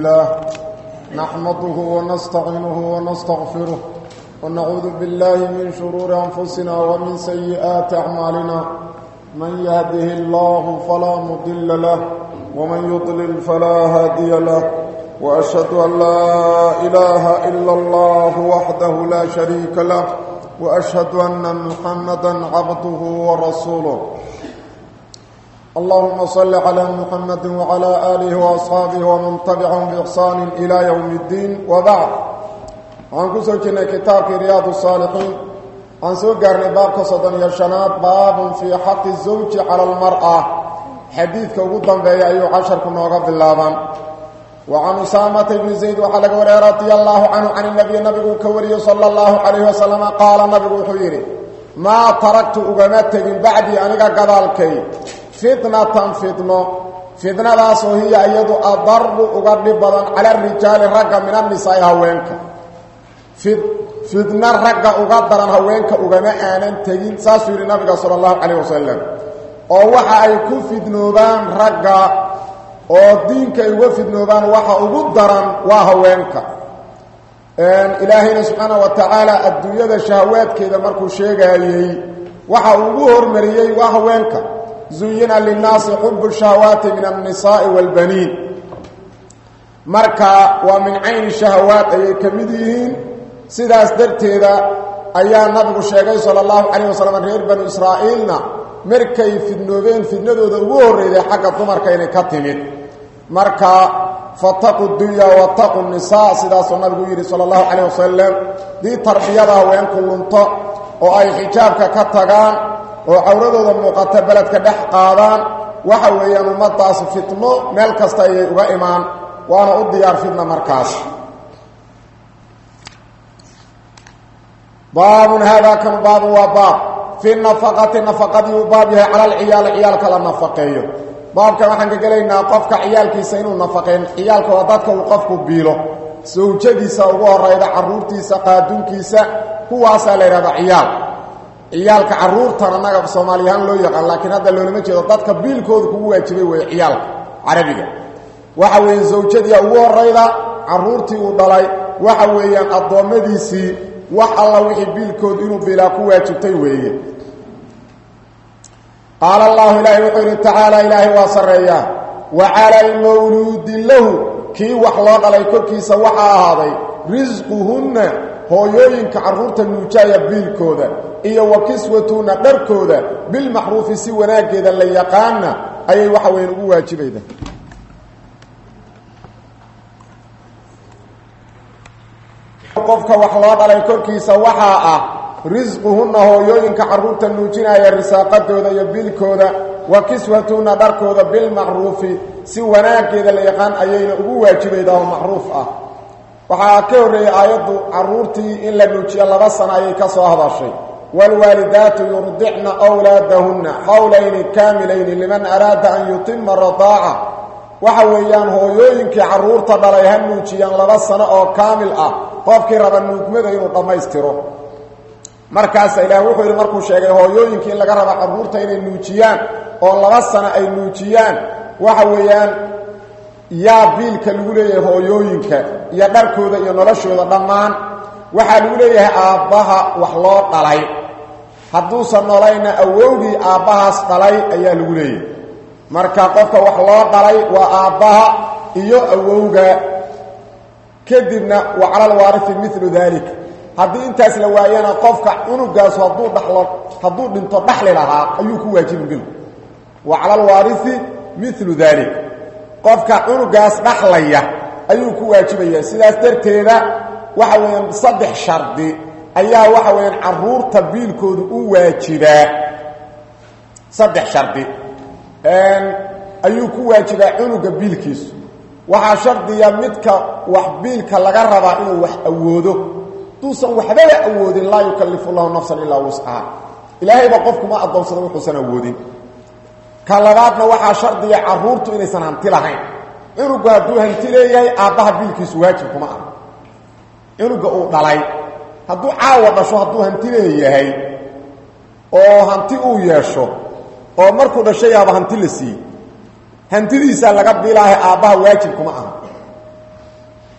لله نحمده ونستعينه ونستغفره ونعوذ بالله من شرور أنفسنا ومن سيئات أعمالنا من يهده الله فلا مضل له ومن يضلل فلا هادي له وأشهد أن لا إله إلا الله وحده لا شريك له وأشهد أن محمدا عبده ورسوله اللهم صل على محمد وعلى آله وأصحابه ومن تبعهم بإحسان إلى يوم الدين وبعد عن كسوكنا كتاب رياض الصالحين عن سوقر باب قصدا يشنات باب في حق الزوج على المرأة حديث كوضا بي أيو عشر كنا وقف اللابان وعن أسامة بن زيد وحلق وريا رضي الله عنه عن النبي النبي كوري صلى الله عليه وسلم قال النبي حبيري ما تركت أغمت من بعدي أنك قذالكي فتنة فتنة فتنة داسو هي أيضا أضرب أغرب بدن على الرجال رقا من النساء هوينك فتنة رقا أغدر هوينك أغمى آنان تجين ساسوير النبي صلى الله عليه وسلم ووحا أي كو فتنوبان رقا oo diinka ay uga fidnoobaan waxa ugu daran waa haweenka ilaahayna subxaana wa tacaala adduunyada shahawaadkeeda markuu sheegaayey waxa ugu hormariyey waa haweenka zuyina linnaasi xubu shahawaati min annisaai waalbaniin marka waa min cayni shahawaat ayay ka mid yihiin sidaas darteeda ayaa nabigu sheegay sala allahu calayh wasalam reer banu israa'iilna markay fidnoobeen fidnadooda ugu horreyday xagga dumarka inay ka timid marka fataqu dunya wataqu nisaa sidaasuu nabigu yidhi sala allahu calayh wasalam dii tarbiyada haweenku lunto oo ay xijaabka ka tagaan oo cawradooda muuqata beledka dhex qaadaan waxa weeyaan ummadaas fitno meel kasta ayay uga imaan waana u diyaar fitna markaas baabun haadaa kan baabun waa baab fi nafaqati nafaqadii uu baab yahay cala alciyaali ciyaalka la nafaqeeyo baabkan waxaan ka gelaynaa qofka ciyaalkiisa inuu nafaqeyn ciyaalka waa dadka uu qofku biilo sawjadiisa ugu horayda caruurtiisa qaadunkiisa kuwaasaa la yidhahda ciyaal ciyaalka caruurtan annaga soomaaliyahaan loo yaqaan laakiin hadda loolama jeedo dadka biilkooda kugu waajibay weeye ciyaalka carabiga waxa weeye zawjadiia ugu horayda caruurtii uu dhalay waxa weeyaan addoommadiisii wax alla wixii biilkood inuu biilaa ku waajibtay weeye qaala allahu ilaahay wuxuu yidhi tacaala ilaahay waa sarreeyaa wa cala almawluudi lahu kii wax loo dhalay korkiisa waxaa ahaaday risquhunna hooyooyinka carruurta nuujaaya biilkooda iyo wa kiswatuhunna dharkooda bilmacruufi si wanaaggeeda la yaqaana ayay waxa weyn ugu waajibayda qofka wax loo dhalay korkiisa waxaa ah risquhunna hooyooyinka carruurta nuujinaya risaaqadooda iyo biilkooda wa kiswatuhunna dharkooda bilmacruufi si wanaaggeeda la yaqaan ayayna ugu waajibayda oo macruuf ah waxaa ka horreeyey aayaddu carruurtii in la nuujiyo laba sano ayay ka soo hadashay waalwaalidaatu yurdicna wlaadahunna xawlayni kaamilayni liman araada an yutima radaaca waxa weeyaan hooyooyinkii carruurta dhalay ha nuujiyaan laba sano oo kaamil ah qofkii raba nuugmada inuu dhammaystiro markaasa ilaah wuxuu yidhi markuu sheegay hooyooyinkii in laga raba carruurta inay nuujiyaan oo laba sano ay nuujiyaan waxa weeyaan yaa biilka lagu leeyahay hooyooyinka iyo dharkooda iyo noloshooda dhammaan waxaa lagu leeyahay aabbaha wax loo dhalay hadduusan nolayna awowgii aabbahaas dhalay ayaa lagu leeyahay marka qofka wax loo dhalay waa aabbaha iyo awowga kadibna wa cala alwaarifi milu dalik haddii intaas la waayana qofka cunugaasu hadduu dhalo hadduu dhinto dhaxli lahaa ayuu ku waajibi bilku wa cala alwaarifi milu dalik qofka cunugaas dhaxlaya ayuu ku waajibaya sidaas darteeda waxa weeyaan saddex shardi ayaa waxa weeyaan carruurta biilkoodu u waajibaa saddex shardi ayuu ku waajibaa cunuga biilkiisu waxaa shardiya midka wax biilka laga rabaa inuu wax awoodo duusan waxbaba awoodin laa yukallifu llahu nafsan ilaa wuscaha ilaahayba qofkuma addoonsado wuxuusan awoodin ka labaadna waxaa shardiya carruurtu inaysan hanti lahayn cunugu hadduu hanti leeyahay aabbaha biilkiisu waajib kuma ah cunuga uu dhalay hadduu caawa dhasho hadduu hanti leeyahay oo hanti uu yeesho oo markuu dhashayaaba hanti la siiyey hantidiisaa laga bilaahay aabbaha waajib kuma aha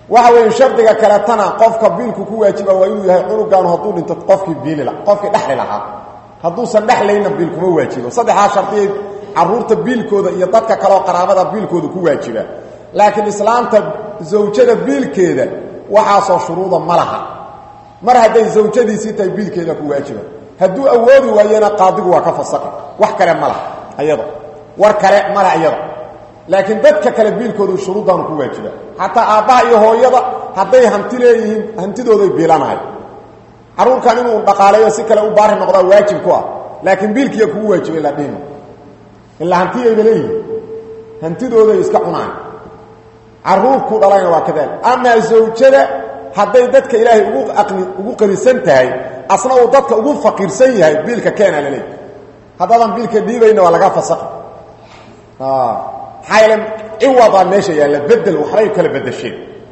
waxa weeye shardiga kaletana qofka biilku ku waajiba waa inuu yahay cunugaanu hadduu dhinto qofkii biilila qofkii dhexli lahaa hadduusan dhexlayna biil kuma waajibo saddexdaa shardiyay caruurta biilkooda iyo dadka kaleoo qaraabada biilkooda ku waajiba laakiin islaamta zawjada biilkeeda waxaasoo shuruuda ma laha mar hadday zawjadiisii tahay biilkeeda ku waajiba hadduu awoodi waayena qaadigu waa ka fasaqi wax kale ma laha ayada war kale male ayada laakiin dadka kale biilkoodu shuruuddaanu ku waajiba xataa aabbaha iyo hooyada hadday hanti leeyihiin hantidooday biilanahay carruurkan inuu dhaqaaleeyo si kale u baari noqdaa waajib ku ah laakiin biilkiiya kugu waajibay la dhihima ilaa hantiyayba leeyihiin hantidooday iska cunaan carruurku dhalayna waa kadaalik amaa zawjada hadday dadka ilaahay ugu aqni ugu qanisan tahay asna uu dadka ugu faqiirsan yahay biilka keena la leeyahy haddaadan biilka dhiibayna waa laga fasaqi maxaa yeele ciwadaa meesha yaalla bedel waxbay kala bedesheen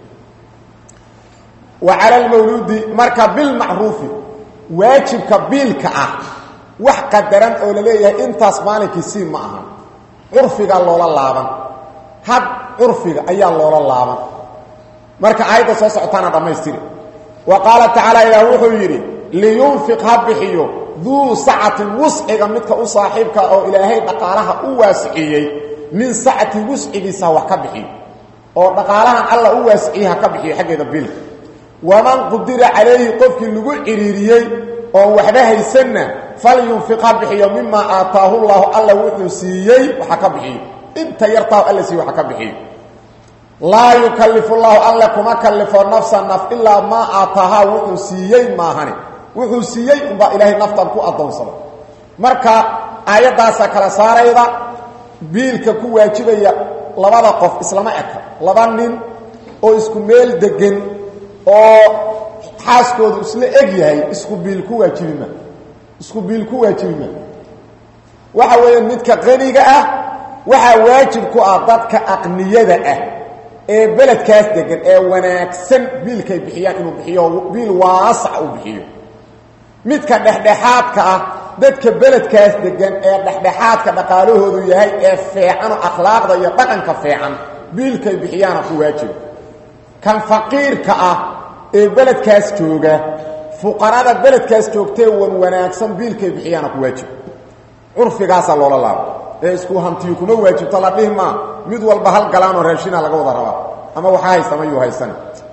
wa cala almawluudi marka bilmacruufi waajibka biilka ah wax qadaran oo la leeyahay intaas maalinkii sii ma aha curfiga loola laaban had curfiga ayaa loola laaban marka aayadda soo socotaana dhammaystiri wa qaala tacaala ilaah wuxuu yidhi liyunfiq ha bixiyo duu sacatin wusciga midka u saaxiibka oo ilaahay dhaqaalaha u waasiciyey min sacati wuscigiisa wax ka bixiyo oo dhaqaalahan alla u waasiciyey ha ka bixiyo xaggeeda bilka waman qudira calayhi qofkii lagu ciriiriyey oon waxba haysanna falyunfiq ha bixiyo mimaa aataahu llaahu alla wuxuu siiyey waxa ka bixiyo inta yartaahu alla siiye waxa ka bixiyo laa yukalifu llaahu alle kuma kalifo nafsa naf ilaa maa aataahaa wuxuu siiyey maahane wuxuu siiyey unbaa ilaahay naftan ku addoonsada marka aayaddaasaa kala saarayda biilka ku waajibaya labada qof islama eka laba nin oo isku meel degan oo xaaskoodu isla eg yahay isku biil ku waajibima isku biil ku waajibima waxa weeye midka qaniga ah waxaa waajib ku ah dadka aqniyada ah ee beledkaas degan ee wanaagsan biilkay bixiyaan inuu bixiyo biil waasac uu bixiyo midka dhexdhexaadka ah dadka beledkaas degan ee dhexdhexaadka dhaqaalahoodu yahay ee feecanoo akhlaaqda iyo dhaqanka feecan biilkay bixiyaana ku waajiba kan faqiirka ah ee beledkaas jooga fuqarada beledkaas joogtee wan wanaagsan biilkay bixiyaana ku waajiba curfigaasaa loola laabo ee isku hantiyu kuma waajibto la dhihi maa mid walba hal galaanoo raashina laga wada rabaa ama waxaa haysama yuu haysan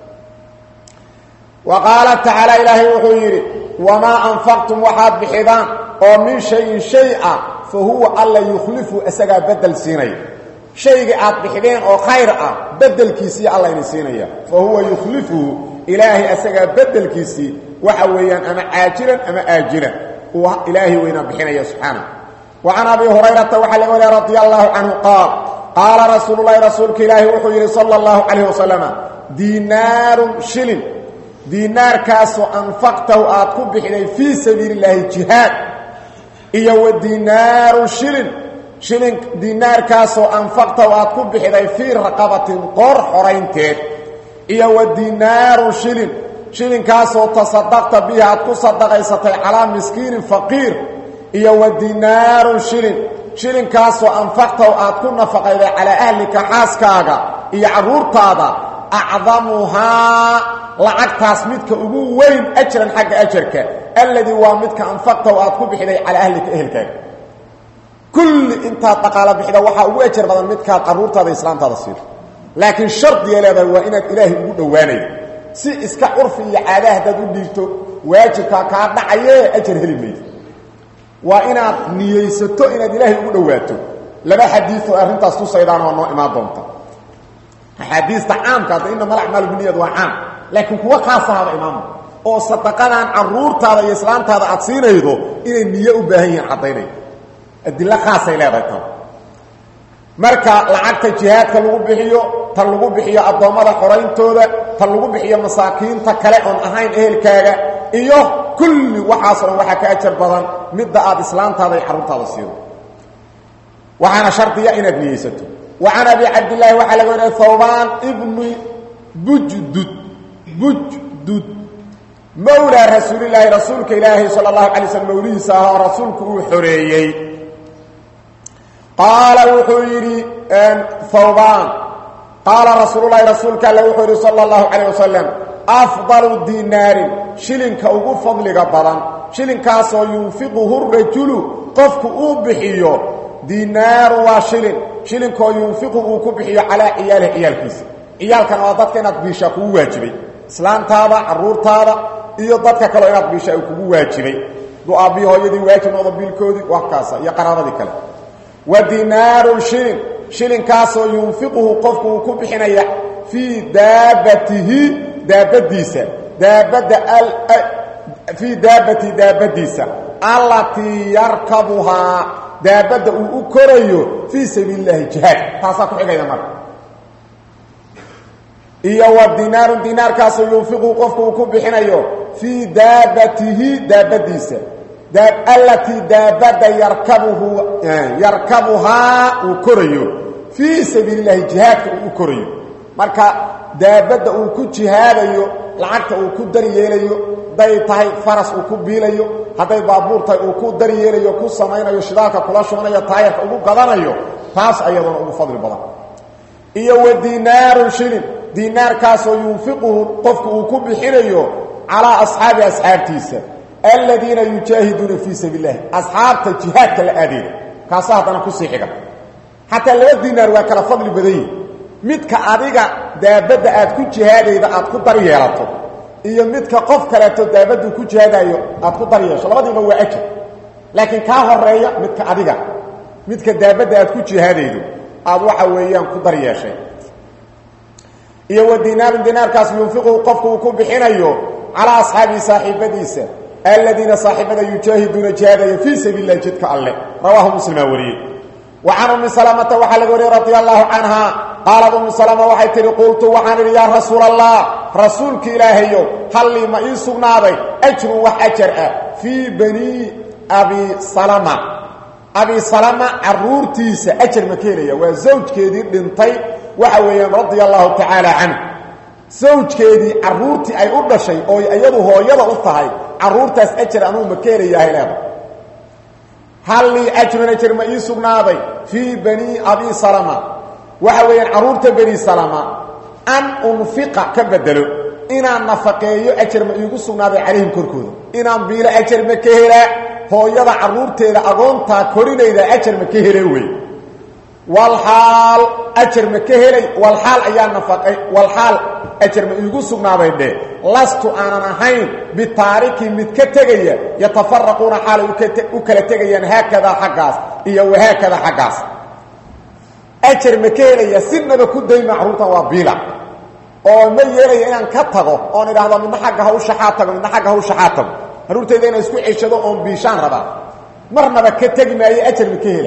wa qaala tacaala ilaahay wuxuu yidhi wamaa anfaqtum waxaad bixidaan oo min shayin shay ah fa huwa alla yukhlifu isagaa bedel siinaya shaygii aad bixideen oo khayr ah bedelkiisii alla idin siinaya fa huwa yukhlifuhu ilaahay isagaa bedelkiisii waxa weeyaan ama caajilan ama aajilan uu ilaahay weynaa bixinaya subxaana وعن أبي هريرة وحل ولي رضي الله عنه قال قال رسول الله رسولك إلهي وحيري صلى الله عليه وسلم دينار شلن دينار كاسو أنفقته آتكو بحلي في سبيل الله جهاد إيا ودينار شلن شلن دينار كاسو أنفقته آتكو بحلي في رقبة قر حرينتين إيا ودينار شلن شلن كاسو تصدقت بها آتكو صدقيستي على مسكين فقير iyo wa dinaarun shilin shilinkaasoo anfaqtahu aad ku nafaqayday calaa ahlika xaaskaaga iyo carruurtaada acdamuhaa lacagtaas midka ugu weyn ajran xagga ajarka alladii waa midka anfaqtahu aad ku bixiday calaa ahlika ehelkaaga kulli intaad dhaqaalo bixida waxaa ugu ajar badan midkaad carruurtaada islaamtaada siido laakiin shardiga leedahay waa inaad ilaahay ugu dhowaanayo si iska curfi iyo caada haddaad u dhiibto waajibkaa kaa dhacayee ajar heli maydo waa inaad niyeysato inaad ilaahay ugu dhowaato laba xadiioo arrintaas tusaydaan oo noo imaan doonta axaadiista caamka hadda inama alacmaal biniyad waa caam laakiin kuwa khaasahaba imaama oo sadaqadan carruurtaada iyo islaamtaada aad siinaydo inay niye u baahan yihiin caddaynay adilo khaasay leedahay tan marka lacagta jihaadka lagu bixiyo tan lagu bixiyo addoommada qorayntooda tan lagu bixiyo masaakiinta kale oon ahayn ehelkaaga iyo kulli waxaasoo dhan waxaa ka ajar badan midda aad islaamtaada iyo carruurtaada siido waxaana shardiya inaad niyeysato wa can abi cabdillaahi waxaa laga wariya thawbaan ibni bujdud bujdud mawlaa rasuulilaahi rasuulka ilaahi sala allahu alay slm mawlihiisa ah oo rasuulku uu xoreeyey qaala wuxuu yidhi thawbaan qaala rasuululahi rasuulka alle wuxuu yidhi sala allahu calayh wasalam afdalu dinaarin shilinka ugu fadliga badan shilinkaasoo yunfiquhu rajulu qofku uu bixiyo dinaaru waa shilin shilinkoo yunfiqu uu ku bixiyo calaa ciyaalihi ciyaalkiisa ciyaalkana waa dadka inaad biishaa kugu waajibay islaantaada caruurtaada iyo dadka kaleo inaad biishaa kugu waajibay du-aabiyi hooyadii waajib noqdo biilkoodii waa kaasa iyo qaraabadii kale wa dinaarun shilin shilinkaasoo yunfiquhu qofku uu ku bixinaya fii daabatihi daabadiisa daabadda fii daabati daabadiisa allatii yarkabuhaa daabadda uu u korayo fii sabiili اllahi jihaad taasaa ku xigayda marka iyo wa dinaarun dinaarkaasoo yunfiqu qofku uu ku bixinayo fii daabatihi daabadiisa allatii daabadda yarkabuhu yarkabuhaa uu korayo fii sabiili اllahi jihaadka uu u korayo marka daabadda uu ku jihaadayo lacagta uu ku daryeelayo hadday tahay faras uu ku biilayo hadday baabuur tahay uu ku daryeelayo ku samaynayo shidaalka kula shubanayo taayarka ugu gadanayo taas ayaduna ugu fadli badan iyo wa dinaarun shilin dinaarkaasoo yunfiquhu qofku uu ku bixinayo calaa asxaabi asxaabtiisa aladiina yujaahiduuna fii sabiil lahi asxaabta jihaadka la aadeeda kaasa haddana kusii xiga xataa laba dinaar waa kala fadli badan yihi midka adiga daabadda aad ku jihaadayda aad ku dar yeelato iyo midka qof kaleeto daabaddu ku jihaadayo aad ku dar yeesho labadiiba waa ajar laakiin kaa horeeya midka adiga midka daabadda aad ku jihaadaydo aad waxa weeyaan ku dar yeeshay iyo wa dinaarun dinaarkaas yunfiquhu qofku uu ku bixinayo calaa asxaabihi saaxiibadiisa aladiina saaxiibada yujaahiduuna jihaadaya fii sabiil lahi jidka alleh rawaahu muslimaa wariyey wa can ummi salamata waxaa laga wariyey radia allahu canha qaalad ummu salama waxay tihi qultu waxaan idhi yaa rasuula allah rasuulka ilaahayow hallii ma ii sugnaaday ajrun wax ajar ah fii banii abi salama abi salama caruurtiisa ajar ma ka helaya waa zawjkeedii dhintay waxa weeyaan radia allahu tacaala canhu zawjkeedii caruurtii ay u dhashay oo iyadu hooyada u tahay caruurtaas ajar anuu ma ka helayahay leeda hallii ajrun ajar ma ii sugnaaday fii banii abi salama waxa weeyaan caruurta bani salama an unfiqa ka bedelo inaan nafaqeeyo ajar ma iigu sugnaaday calayhim korkooda inaan biilo ajar ma ka helaa hooyada caruurteeda agoontaa korinayda ajar ma ka hele wey walxaal ajar ma ka helay walxaal ayaa nafaqay walxaal ajar ma iigu sugnaaday dhe lastu aanan ahayn bitaariki mid ka tegaya yatafaraquuna xaalay u kala tegayaan haakadaa xaggaas iyo wahaakada xaggaas ajar ma ka helaya sinaba ku dayma caruurtan waa biila oo ma yeelaya inaan ka tago oon idhaahdo midna xagga hawshaxaa tago midna xagga hawshaxaa tago caruurtayda inaan isku ceshado oon biishaan rabaa marnaba ka tegi maayo ajar ma ka hela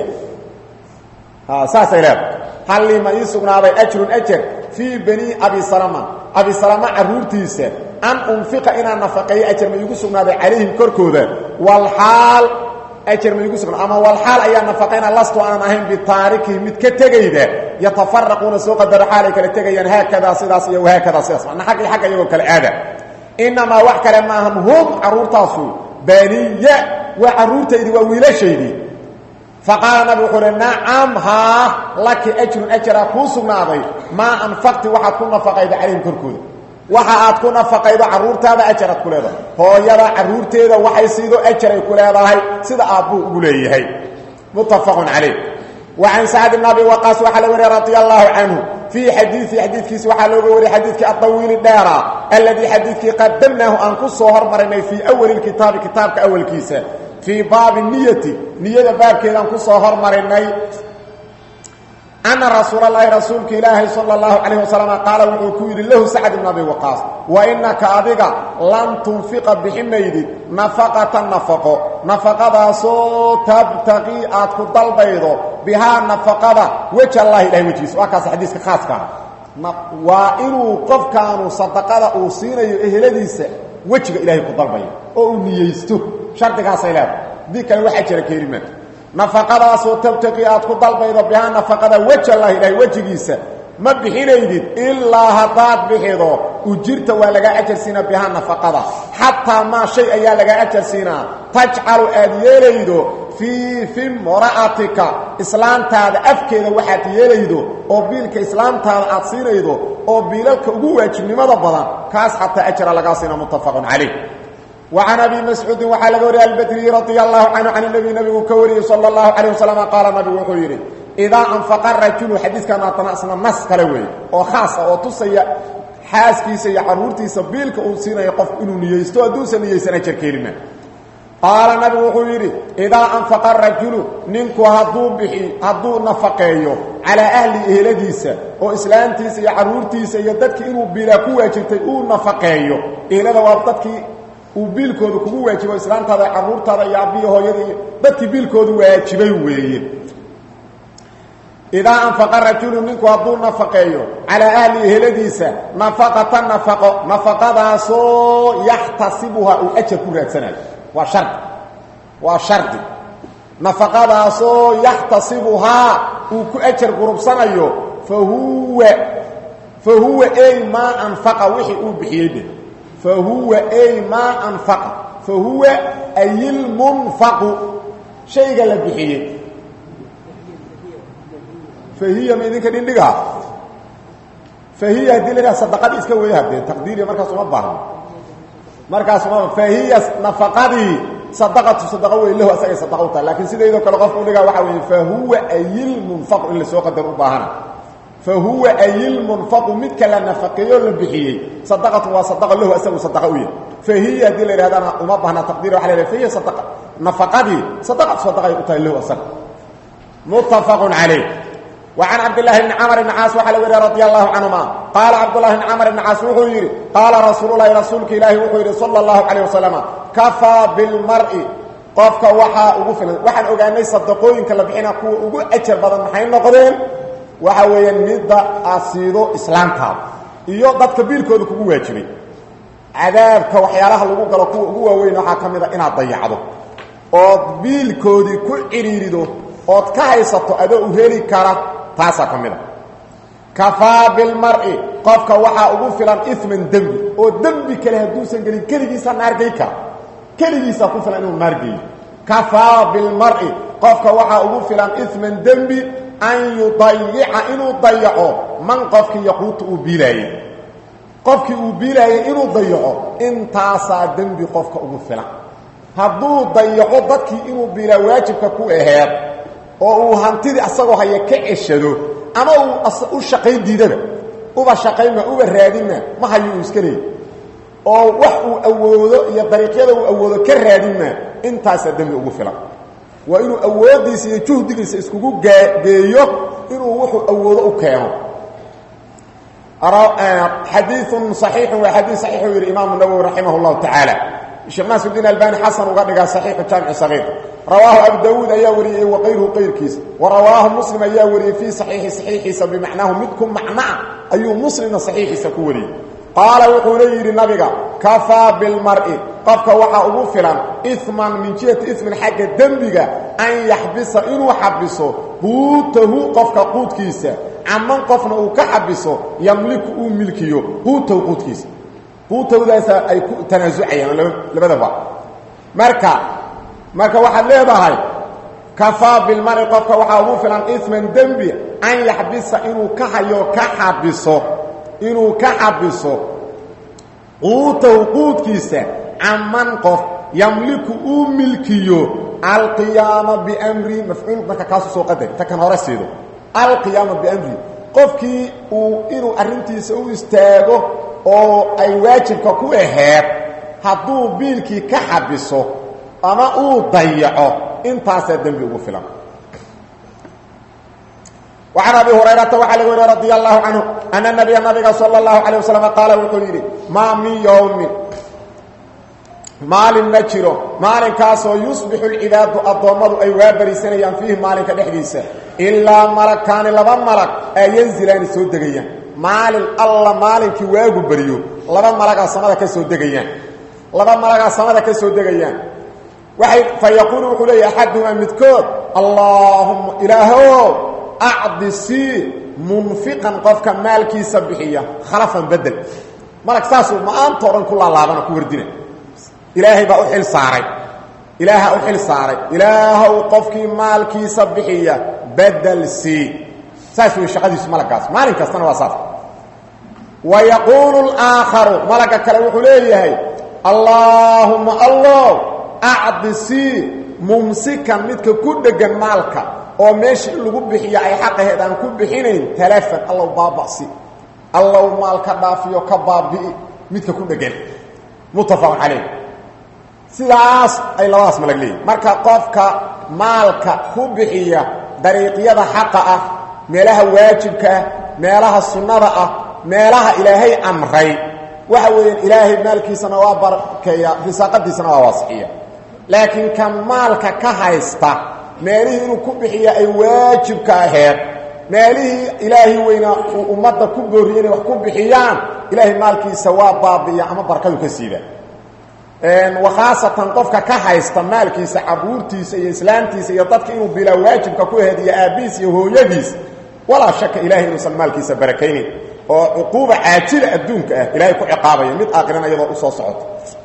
saasay leedahay hallii ma ii sugnaaday ajrun ajar fii banii abi salama abi salama caruurtiisa an unfiqa inaan nafaqeeyo ajar ma iigu sugnaaday calayhim korkooda walxaal ajar ma iigu sugnaad ama walxaal ayaa nafaqayna lastu aanan ahayn bitaarikihi mid ka tegayda yatafaraquuna soo qadaro xaalay kala tegayaan haakadaa sidaas iyo wahaakadaa sidaas mana agga iyo agga iyagoo kale aada inamaa wax kale maahan hum caruurtaasu baniya waa caruurtaydii waa wiilashaydii faqaala nabi wuxuu uhi nacam haa laki ajrun ajaraa kuu sugnaaday maa anfaqti waxaad ku nafaqayda calayhim korkooda waxa aad ku nafaqaydo caruurtaada ajaraad ku leedahay hooyada caruurteeda waxay siido ajaray ku leedahay sida aabbuu ugu leeyahay muttafaqun calayh wa can sacd bn abi waqaas waxaa la wariya radia allahu canhu fii xadiii xadiidkiisi waxaa looga wariyay xadiidkii adawiili dheera alladii xadiidkii qadamnaahu aan ku soo hormarinay fii awali kitaabi kitaabka awalkiisa fii baabi niyati niyada baabkeedaan ku soo hormarinay ana rasuula lahi rasuulka ilaahi sal اlahu calayh wasalam qaala wuxuu ku yidhi lahu sacd ibn abi waqaas wa inaka adiga lan tunfiqa bixi maydid nafaqata nafaqo nafaqadaasoo tabtaqii aad ku dalbaydo bihaa nafaqada wej allahi ilahay wejigiisa waa kaas xadiiska khaaska ah waa inuu qofkaanu sadaqada uu siinayo eheladiisa wejiga ilaahay ku dalbayo oo uu niyeysto shardigaasay leedahay haddii kale waxaa jira keelimaad nafaqadaasoo tabtaqii aad ku dalbaydo bihaa nafaqada wej allahi ilahay wejigiisa ma bixinaydid ilaa haddaad bixido ujirta waa lagaa ajarsiina bihaa nafaqada xataa maa shay ayaa lagaa ajar siinaa tajcalu aad yeelaydo fii fi mra'atika islaantaada afkeeda waxaad yeelaydo oo biilka islaamtaada aad siinaydo oo biilalka ugu waajibnimada badan kaas xataa ajra lagaa siina muttafaqun calayh وعن أبي مسعوud waxaa laga wariya الbdري رضي الله عنه عن النبي نبgu ka wariyey صلى الله عليه وسلم qaaل نبgu wuxuu yidhi إdaa أنفقa rajulu xadiikan aatanaasna nas kale weeye oo khaasa oo tusaya xaaskiisa iyo caruurtiisa biilka uu siinayo qofku inuu niyeysto hadduusan niyeysan ajar keelima qaala nabigu wuxuu yidhi idaa anfaqa rajulu ninku hadduu bixi hadduu nafaqeeyo calaa ahli eheladiisa oo islaamtiisa iyo caruurtiisa iyo dadkii inuu biilaa ku waajibtay uu nafaqeeyo ehelada waa dadkii uu biilkooda kugu waajibo islaamtaada caruurtaada iyo abbiyo hooyada iyo dadkii biilkoodu waajibay weeye idaa anfaqa rajulu ninku hadduu nafaqeeyo calaa ahli eheladiisa nafaqata nafaqo nafaqadaasoo yaxtasibuhaa uu ajar ku raadsanayo waa shardi waa shardi nafaqadaasoo yaxtasibuhaa uu ku ajar gurubsanayo fa huwa fa huwa ey maa anfaqa wixii uu bixiyey de fa huwa ey maa anfaqa fa huwa ayilmunfaqu shayga la bixiyey fahiya ma idinka dhindhigaa fahiya haddii la dhaha sadaqadii iska weya haddee taqdiiriya markaas uma baahno markaas uma fahiya nafaqadii sadaqatu sadaqa wey lahu asagay sadaqa u tahay laakiin sidaydoo kale qofka udhigaa waxaa weeye fahuwa ayilmunfaqu in lasoo qadar u baahana fahuwa ayilmunfaqu midka la nafaqeeyo la bixiyey sadaqatu waa sadaqa lahu asagu sadaqa u yahy fahiya haddii la yidhahdana uma baahna taqdiir waxa la yhaha fahiya sadaqa nafaqadii sadaqatu sadaqay u tahay lahu asaga muttafaqun calayh وعن عبد الله بن عمر بن عاص وحا لغير رضي الله عنهما قال عبد الله بن عمر بن عاص وحو يري قال رسول الله رسولك إلهي وحو يري صلى الله عليه وسلم كفى بالمرء قفك وحا أغفل وحا أغاني صدقوين كالبحين أكو أغو أجر بدن محين نقدين وحا وينمد أسيدو إسلام تاب إيو ضد كبير كودو كبو واجبي عذابك وحيالها لغو قلو كو أغو وين وحا كميدا إنا ضيعدو oo biilkoodii ku ciriirido ood ka haysato adoo u heli kara taasaa ka mid a kafaa bilmari qofka waxaa ugu filan iman dembi oo dembi kale hadduusan gelin keligiisa naargey kara keligiisaa ku filan inuu naargeeyo kafaa bilmari qofka waxaa ugu filan iman dembi an yudayica inuu dayaco man qofkii yaquutu uu biilaayey qofkii uu biilaayey inuu dayaco intaasaa dembi qofka ugu filan hadduu dayaco dadkii inuu biilaa waajibka ku aheed oo uu hantidii asagoo haya ka ceshado ama uu u shaqayn diidaba uba shaqaynma uba raadinma ma hayo uu iska leey oo wax uu awoodo iyo dariiqyada uu awoodo ka raadinma intaasaa dembi ugu filan waa inuu awooddiisa iyo juhdigiisa iskugu geeyo inuu wuxuu awoodo u keeno xadiiun صaxiixun waa xadiis saxiixuu yidhi imaamu nawowi raximah اllahu tacaala sheekh naasirdiin albani xasan uga dhigaa saxiixu jaamici sagiir rawaahu abu dawuud ayaa wariyey waqayruhu qayrkiisa wa rawaahu muslim ayaa wariyey fii saxiixi saxiixiisa bimacnaahu mid ku macnaa ayuu muslimna saxiixiisa ku wariyey qaala wuxuuna yidhi nabiga kafaa bilmari qofka waxaa ugu filan iman min jihati ismin xagga dembiga an yaxbisa inuu xabiso quutahu qofka quudkiisa caman qofna uu ka xabiso yamliku uu milkiyo quutahu quudkiisa quutawdaasa ay ku tanaasucayaan labadaba marka marka waxaad leedahay kafaa bilmari qofka waxaa ugu filan isman dembi an yaxbisa inuu ka hayo ka xabiso inuu ka xabiso quutahu quudkiisa caman qof yamliku uu milkiyo alqiyaama bimri mafcuul marka kaasu soo qadar ta kan hore siido alqiyaama bimri qofkii uu inuu arrintiisa u istaago oo ay waajibka ku aheed hadduu biilkii ka xabiso ama uu dayaco intaasaa dembi ugu filan وعن أبي هريرة وعلى وري رضي الله عنه أن النبي النبي صلى الله عليه وسلم قال وحيري ما من يوم مال نجره مال كاسو يصبح العباد الضمد أي وابري سنيا فيه مال كدحديسة إلا ملكان لبا ملك أي ينزلان سودقيا مال الله مالك واغو بريو لبا ملك سمدا كسو دغيان لبا ملك سمدا كسو دغيان وحي فيقول وحلي أحدهما مذكور اللهم إلهو أعدسي منفقا قفك مالكي سبحية خلفا بدل مالك ساسو ما أنت ورن كل الله لابنا كوردنا ilaahay baa u xil saaray ilaaha u xil saaray ilaahow qofkii maalkiisa bixiya bedel sii saas wey shaqadiisu malagaas maalin kastana waa saas wa yaquulu اlaakharu malaga kale wuxuu leeyahay allaahuma allow acdi sii mumsikan midka ku dhegan maalka oo meesha in lagu bixiyo ay xaqaheed aan ku bixinayn talafan allow baaba'si allow maal ka dhaafiyo ka baabi'i midka ku dhegan muttafaqun calayh sidaas ay labadaas malag leeyihin marka qofka maalka ku bixiya dariiqyada xaqa ah meelaha waajibka ah meelaha sunnada ah meelaha ilaahay amray waxa weeyaan ilaahay maalkiisana waa barkeeya risaaqadiisana waa waasixiya laakiin kan maalka ka haysta meelihii inuu ku bixiya ay waajibka aheed meelihii ilaahay weynaa uu ummadda ku booriyey inay wax ku bixiyaan ilaahay maalkiisa waa baabi'iya ama barkadu ka siida wakhaasatan qofka ka haysta maalkiisa caruurtiisa iyo islaamtiisa iyo dadka inuu bilaa waajibka ku aheed iyo aabbihiis iyo hooyadiis walaa shaka ilahay inuusan maalkiisa barakaynayn oo cuquuba caajila adduunka ah ilahay ku ciqaabaya mid aakhirana iyadoo usoo socoto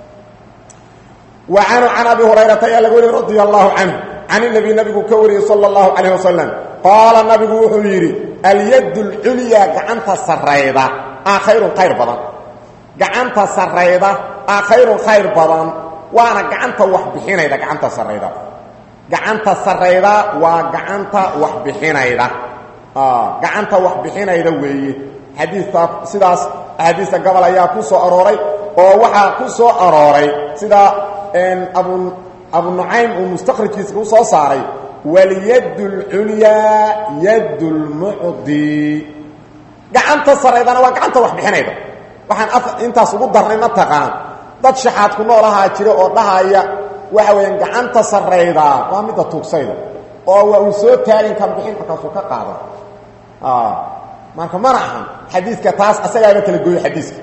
wa canhu can abi hurayrata ayaa laga wariyey radia allahu canhu can inabi nabigu ka wariyey sala allahu calayh wasalam qaala nabigu wuxuu yidhi alyad lculyaa gacanta sarayda aa khayrun khayr badan gacanta sarayda aa khayrun khayr badan waana gacanta wax bixinayda gacanta sarayda gacanta sarayda waa gacanta wax bixinayda gacanta wax bixinayda weeye xadiista sidaas axaadiista gobol ayaa ku soo arooray oo waxaa ku soo arooray sida abu abu nucaym uu mustakrijkiisa ku soo saaray walyad اlculyaa yad اlmucdi gacanta saraydana waa gacanta wax bixinayda waxaan intaas ugu darnay mataqaan dad shaxaad ku nool ahaa jira oo dhahaya waxa weeyaan gacanta saraydaa waa midda tuugsayda oo waa uu soo taagin kan bixin markaasuu ka qaada marka mana ahan xadiidka taas asagaaba kala gooyo xadiiska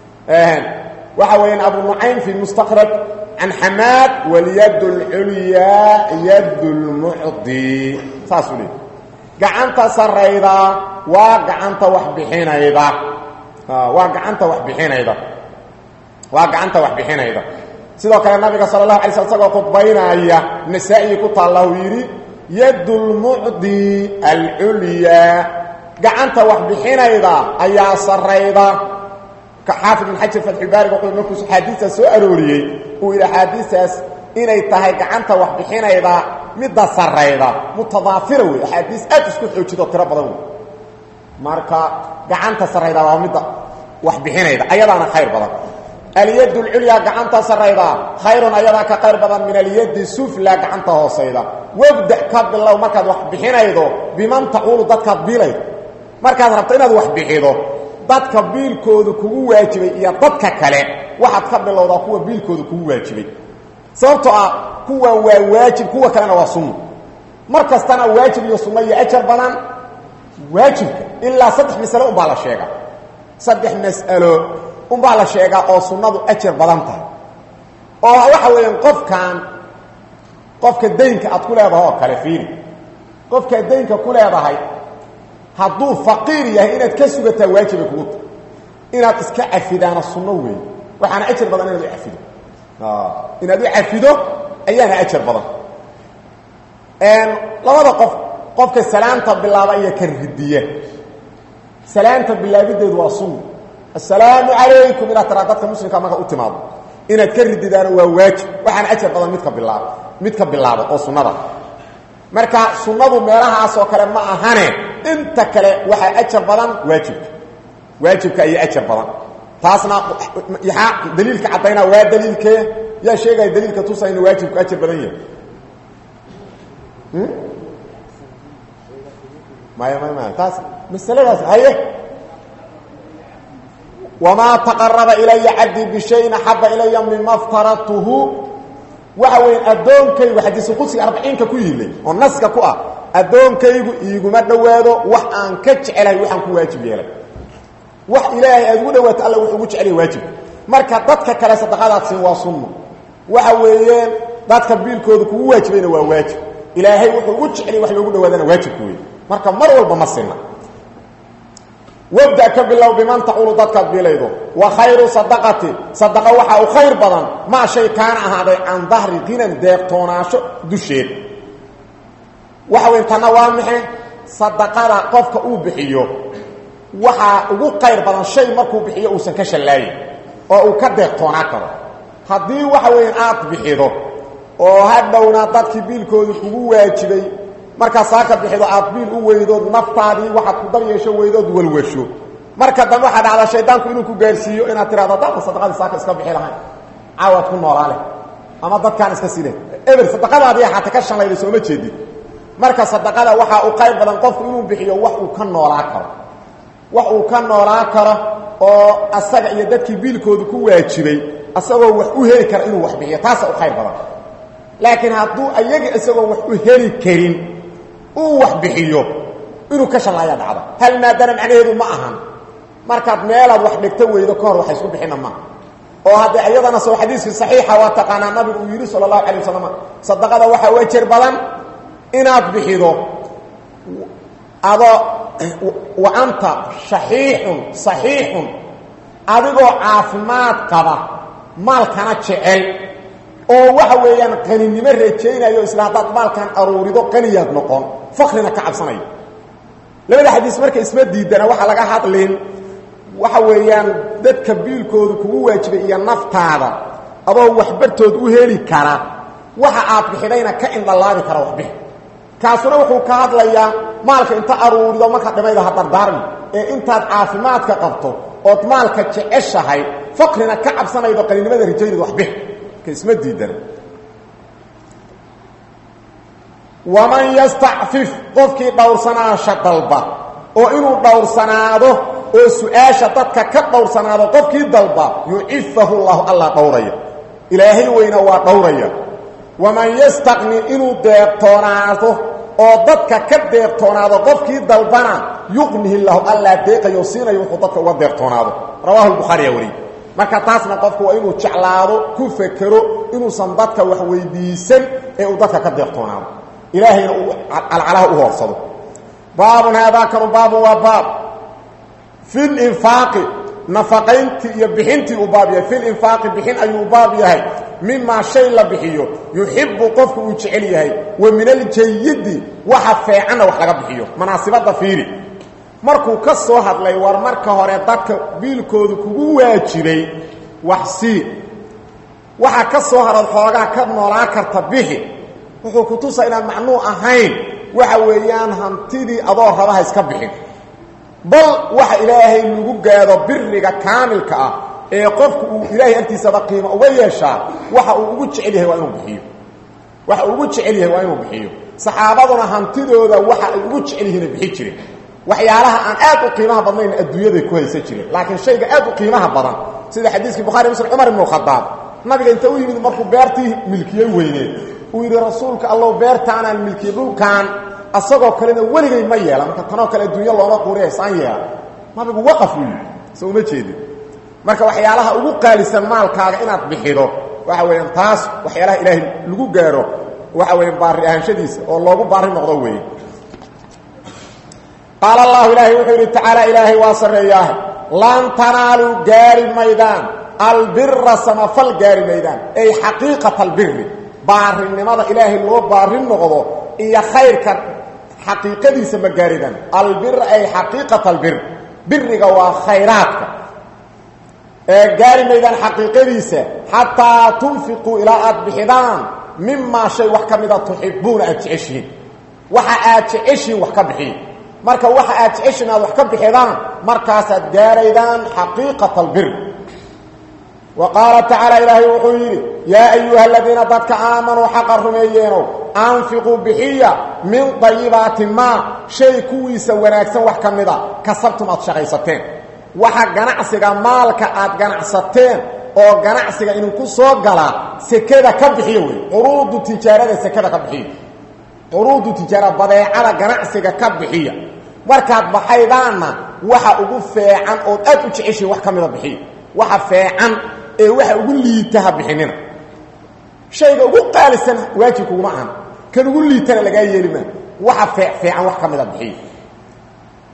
waxa weeyaan abu nucaym fi mustakraj can xamaad walyad اlculyaa yad اlmucdi saasuu leey gacanta sarayda waa gacanta wax bixinayda waa gacanta wax bixinayda waa gacanta wax bixinayda sidoo kale nabiga sala اlahu alay sl isagoo khudbaynaya nasaa-ii ku taalla uu yidhi yad اlmucdi alculyaa gacanta wax bixinayda ayaa sarayda xaafid bin xajar fatxubaariga wuxuu markuu axaadiistaas soo arooriyey uu yidhi axaadiistaas inay tahay gacanta wax bixinayda midda sarayda mutadaafira wey axaadiis aad isku xoojidoo tiro badan wey marka gacanta sarayda waa midda wax bixinayda ayadaana khayr badan alyad اlculyaa gacanta sarayda khayrun ayadaa ka khayr badan min alyadi sufla gacanta hoosayda wabda ka bilow markaad wax bixinaydo biman tacuulu dadkaad biilaydo markaad rabto inaad wax bixido dadka biilkooda kugu waajibay iyo dadka kale waxaad ka bilowdaa kuwa biilkooda kugu waajibay sababtoo ah kuwan waa waajib kuwa kalena waa sunno mar kastana waajib iyo sunno iyo ajar badan waajibka ilaa saddex masalo unbaa la sheegaa saddex mas'alo unbaa la sheegaa oo sunnadu ajar badan tahay oo waxa weeyaan qofkan qofka daynka aad ku leedahay oo kale fiiri qofkaad daynka ku leedahay hadduu faqiir yahay inaad ka sugataa waajibay kugu tahay inaad iska cafidaana sunno weeye waxaana ajar badan inaad u cafido inaad u cafido ayaana ajar badan labada qof qofka salaanta bilaaba iyo ka ridiya salaanta bilaabideedu waa sunna assalaamu calaykum inaad tiraa dadka muslimka marka u timaado inaad ka rididaana waa waajib waxaana ajar badan midka bilaaba midka bilaaba oo sunnada marka sunnadu meelahaas oo kale ma ahane inta kale waxaa ajar badan waajibka waajibka iyo ajar badan taasna yaa daliilka caddaynaa waa daliilkee yaa sheegaya daliilka tusa inu waajibku ajar badan yahay maya maya maya taas masaladaas haye wamaa taqaraba ilaya cabdii bishayin axaba ilaya mima aftaradtuhu waxa weya addoonkaygu xadiisu qudsiga arbaciinka ku yilay oo naska ku ah addoonkaygu iiguma dhowaado wax aan ka jecelahay waxaan ku waajib yeelay wax ilaahay aad ugu dhawaato alla wuxuu ugu jecelaya waajibka marka dadka kale sadaqadaad siin waa sunno waxa weeyeen dadka biilkooda kugu waajibayna waa waajib ilaahay wuxuu ugu jecelay wax loogu dhawaadana waajibka wey marka mar walba ma sinna wabda ka bilow biman tacuulu dadkaad biilaydo wa khayru sadaqati sadaqa waxaa u khayr badan maa shay kaana ahaaday can dahri ginan deeqtoonaasho dusheed waxa weyn tanna waa maxay sadaqada qofka uu bixiyo waxaa ugu qayr badan shay markuu bixiyo uusan ka shallaayin oo uu ka deeqtoonaa karo haddii waxa weya aad bixido oo hadhowna dadkii biilkoodu kugu waajibay markaad saaka bixido aad biil u weydood naftaadii waxaad ku dab yeesho weydood walwasho marka dambe waxaa dhacdaa shaydaanku inuu ku gaarsiiyo inaad tirahdo dadka sadaqadii saaka iska bixi lahayn caawaad ku noolaa leh ama dadkaan iska sile eber sadaqadaadii xaata ka shanlayda sooma jeedid marka sadaqada waxaa u qayr badan qofku inuu bixiyo wax uu ka noolaa karo wax uu ka noolaa karo oo asaga iyo dadkii biilkoodu ku waajibay asagoo wax u heli kara inuu wax bixiyo taasa u khayr badan laakiin hadduu ayaga isagoo wax u heli karin uu wax bixiyo inuu ka shallaaya dhacdo hal maadana macnaheedu ma ahan markaad meelaad wax dhigto weydo ka hor waxa isku bixina maaha oo haddee iyadana soo xadiiskii saxiixa waa taqaanaa nabigu uu yidhi sala allahu alay wasalam sadaqada waxaa u ajar badan inaad bixido adoo wa anta shaxiixun saxiixun adigoo caafimaad qaba maalkana jecel oo waxa weeyaan qaninimo rajaynayo isla haddaad maalkan aruurido qaniyaad noqon fakrina ka cabsanayo labada xadiis marka isma diidana waxaa laga hadlin waxa weeyaan dadka biilkoodu kugu waajibay iyo naftaada adoo waxbartood u heli kara waxa aad bixidayna ka indhalaabi kara waxbix kaasuna wuxuu ka hadlayaa maalka inta aruurido marka dhimayda ha dardaarmi ee intaad caafimaadka qabto ood maalka jeceshahay fakrina ka cabsanaydo qaninimada rajaynad waxbix ka isma diidana waman yastacfif qofkii dhowrsanaasha dalba oo inuu dhowrsanaado oo su-aasha dadka ka dhowrsanaado qofkii dalba yucifahu llahu allah dhowraya ilaahay weyna waa dhowraya waman yastaqni inuu deeqtoonaado oo dadka ka deeqtoonaado qofkii dalbana yuqnihi lahu allah deeqayo siinayo wuxuu dadka uga deeqtoonaado rawahu lbukhaariya wariy marka taasna qofku waa inuu jeclaado ku fekero inuusan dadka wax weydiisan ee uu dadka ka deeqtoonaado ilaahayna uu calcalaha u hoorsado baabun haadaakanu baabun waa baab fi linfaaqi nafaqayntii iyo bixintii uu baab yahay filinfaaqi bixin ayuu u baab yahay mimaa shay la bixiyo yuxibu qofku uu jecel yahay wa min aljayidi waxa feecanna wax laga bixiyo manaasibadda fiiri markuu ka soo hadlay war marka hore dadka biilkoodu kugu waajibay wax sii waxaa ka soo hadhad xoogaa ka noolaa karta bixi wuxuu ku tusaa inaan macnuu ahayn waxa weeyaan hantidii adoo rabaha iska bixin bal waxa ilaahay lagu gaado biriga kaamilka ah ee qofku uu ilaahay agtiisaba qiimo uga yeeshaa waxa uu ugu jecel yahay waa inuu bixiyo waxa uu ugu jecel yahay waa inuu bixiyo saxaabaduna hantidooda waxa ay ugu jecel yihiin bixi jireen waxyaalaha aan aad u qiimaha badnayn adduunyaday ku haysan jireen laakiin shayga aad u qiimaha badan sida xadiiskii bukhari muslim cumar ibnu khadaab nabiga inta u yimid markuu beertii milkiyey weyneed uu yidhi rasuulka allow beertaanaan milkiye dhulkaan asagoo kalena weligay ma yeela marka tanoo kale adduunya looma quuriya saan yeela nabigu waqaf uu yidhi so uma jeedin marka waxyaalaha ugu qaalisan maalkaaga inaad bixido waxa weeyaan taas waxyaalaha ilaahay lagu gaaro waxa weeyaan baari ahaanshadiisa oo loogu baari noqdo weeye qaala allahu ilaahay wuxuu yidhi tacaala ilaahay waa sarreeyaah lan tanaaluu gaari maydaan albira samafal gaari maydaan ay xaqiiqata albiri baarinimada ilaahay loo baari noqdo iyo khayrka xaqiiqadiisa ma gaaridaan albir ay xaqiiqata albir biriga waa khayraadka ee gaari maydaan xaqiiqadiisa xataa tunfiquu ilaa aad bixidaan mimaa shay wax ka mida tuxibuuna aad jeceshihiin waxa aad jeceshihiin wax ka bixiya marka waxa aad jeceshihiin aad wax ka bixidaan markaasaad gaaraydaan xaqiiqata albir wa qaala tacaala ilaahay wuxuu yidhi yaa ayuha aladiina dadka aamanuu xaqa rumeeyeenow anfiquu bixiya min dayibaati maa shay kuwiisa wanaagsan wax ka mida kasabtum aad shaqaysateen waxa ganacsiga maalka aad ganacsateen oo ganacsiga idinku soo galaa sekada ka bixiya wey quruudu tijaarada sekada ka bixiya quruudu tijaara badeecada ganacsiga ka bixiya markaad baxaydaanna waxa ugu feecan ood aad u jeceshihin wax ka mida bixiya waxa feecan ee waxa ugu liitaha bixinina shayga ugu qaalisan waajib kuguma ahan kan ugu liitana lagaa yeeli maa waxa feecan wax ka mida bixiya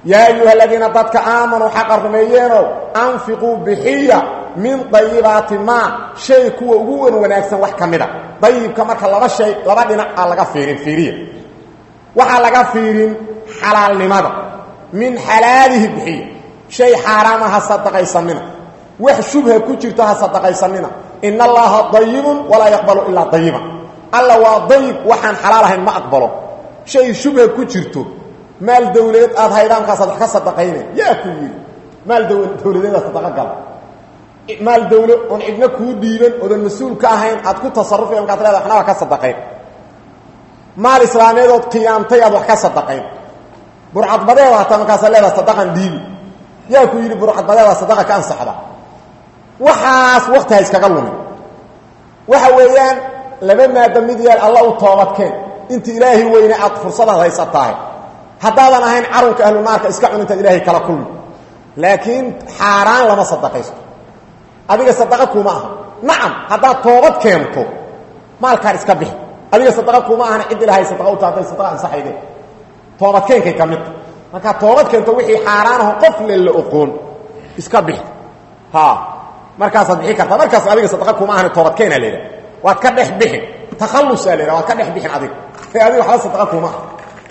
yaa ayuha aladiina dadka aamanuu xaqa rumeeyeenow anfiquu bixiya min dayibaati maa shay kuwa ugu wan wanaagsan wax ka mida dayibka marka laba shay laba dhinac aa laga fiirin fiiriya waxaa laga fiirin xalaalnimada min xalaalihi bixiya shay xaaraama ha sadaqaysanina wax shubha ku jirto ha sadaqaysanina in allaha dayibun walaa yaqbalu ilaa dayiban alla waa dayib waxaan xalaal ahayn ma aqbalo shay shubha ku jirto maal dawladeed aada haydaankaasad wax ka sadaqayna yaa ku yidhi maal dawladeeda sadaqa gala maal dawlo oon cidna kuu dhiiban oodan mas-uul ka ahayn aad ku tasarufi markaad leeda waxna waa ka sadaqayn maal islaameedood qiyaamtay aad wax ka sadaqayn burcadbadeeda hataa markaasa leedaha sadaqan dhiibi yaa ku yidhi burcadbadeeda sadaqa ka ansaxda waxaas wakti ha iskaga lumin waxa weeyaan laba maada mid yeel alla u toobadkeen inta ilaahay weyne aad fursadaad haysatahay haddaadan ahayn carunka ahlu naarka iska cunintaad ilaahay kala kulmi laakiin xaaraan lama sadaqaysto adiga sadaqa kuma aha nacam haddaad toobad keento maalkaan iska bixi adiga sadaqa kuma ahana cid ilahay sadaqa u taatay sadaqa ansaxayde toobadkeenkay ka midta markaa toobad keento wixii xaaraanaho qof le la oqoon iska bixi ha markaasaad bixi kartaa markaas adiga sadaqa kuma ahana toobadkeena la yidhaha waad ka dhex bixin takhallusaa la yidhaha waad ka dhex bixin adiga ee adiga waxba sadaqa kuma aha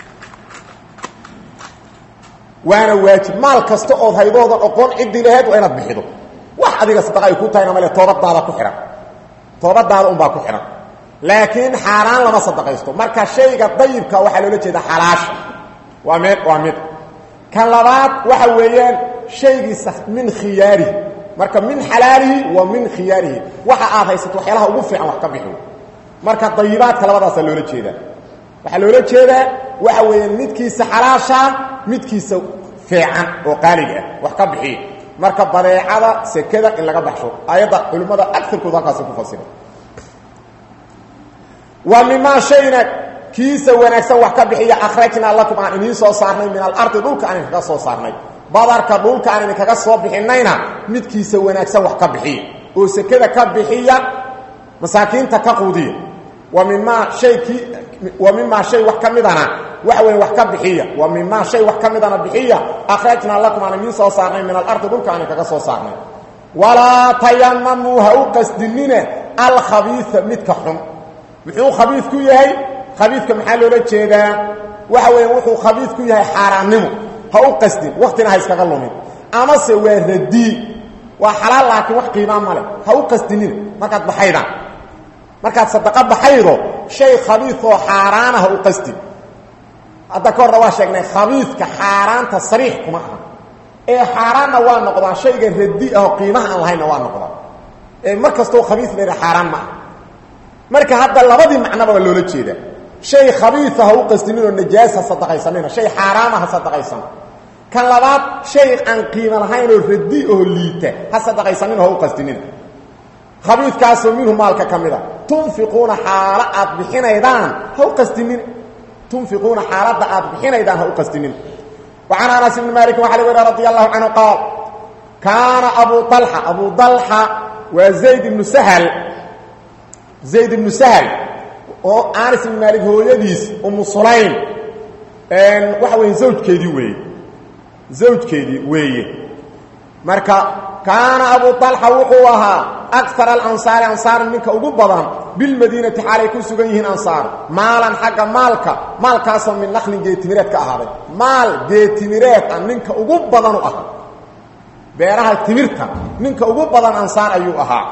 waana waajib maal kasta ood haydoodan oqoon ciddii laheed waa inaad bixido wax adiga sadaqa ay ku tahayna male toobadaada ku xihan toobadaada unbaa ku xihan laakiin xaaraan lama sadaqaysto marka shayga dayibka waxaa loola jeeda xalaasha waa mid waa mid kan labaad waxa weeyaan shaygiisa min khiyaarihi marka min xalaalihi wa min khiyaarihi waxa aad haysato waxyaalaha ugu fiican wax ka bixi marka dayibaadka labadaasaa loola jeedaa waxaa loola jeedaa waxa weeyaan midkiisa xalaashaa midkiisa fiican oo qaaliga ah wax ka bixiya marka badeecada sekada in laga baxsho ayadda culimmada agarkooda halkaasi ku fasira wa mimaa shayna kiisa wanaagsan wax ka bixiya akhrajnaa lakum aan idiin soo saarnay min alardi dhulka aan idinkaga soo saarnay badarka dhulka aan idinkaga soo bixinayna midkiisa wanaagsan wax ka bixiya oo sekada ka bixiya masaakiinta ka quudiya wa mimaa hay kii wa mimaa shay wax ka midana waxa weya wax ka bixiya wa mimaa shay wax ka midana bixiya akhrajnaa lakum aan idiin soo saarnay min alardi dhulka aan idinkaga soo saarnay walaa tayamamuu ha u qasdinina alkhabiia midka xun muxuu khabiid ku yahay khabiidka maxaa loola jeedaa waxa weya wuxuu khabiid ku yahay xaaraannimo ha u qasdin waktina ha iskaga lumin amase waa radii waa xalaal laakiin wax qiimaa male ha u qasdinina markaad baxaydaan markaad sadaqa baxaydo shay khabiidoo xaaraana ha u qasdin hadda ka horna waa sheegnay khabiidka xaaraanta sariix kuma aha ee xaaraanna waa noqdaa shayga radi ahoo qiimaha aan lahaynna waa noqdaa ee mar kastoo khabiid layha xaaraan ma ah marka hadda labadii macnoba waa loola jeedaa shay khabiia ha u qasdininoo najaas ha sadaqaysanina shay xaaraama ha sadaqaysana kan labaad shay aan qiimo lahaynoo radi oo liita ha sadaqaysanina ha u qasdinina khabiidkaasoo minhu maalka ka mida tunfiquuna xaalo aad bixinaydaan ha u qasdinina tunfiquuna xaaladda aad bixinaydaan ha u qasdinina wa can anas ibni maalikin waxa laga wariya radi allahu canhu qaal kaana abu alxa abu dalxa waa zayd ibnu sahal zayd ibnu sahl oo anas ibn maalik hooyadiis umu sulaym waxa weeye zawjkeedii weeye zawjkeedii weeye marka kaana abu طalxa wuxuu ahaa akar alansaari ansaar ninka ugu badan bilmadiinati xaalay ku sugan yihiin ansaar maalan xagga maalka maalkaasoo min naqlin geetimireed ka ahaaday maal geetimireed ah ninka ugu badanu ahaa beeraha timirta ninka ugu badan ansaar ayuu ahaa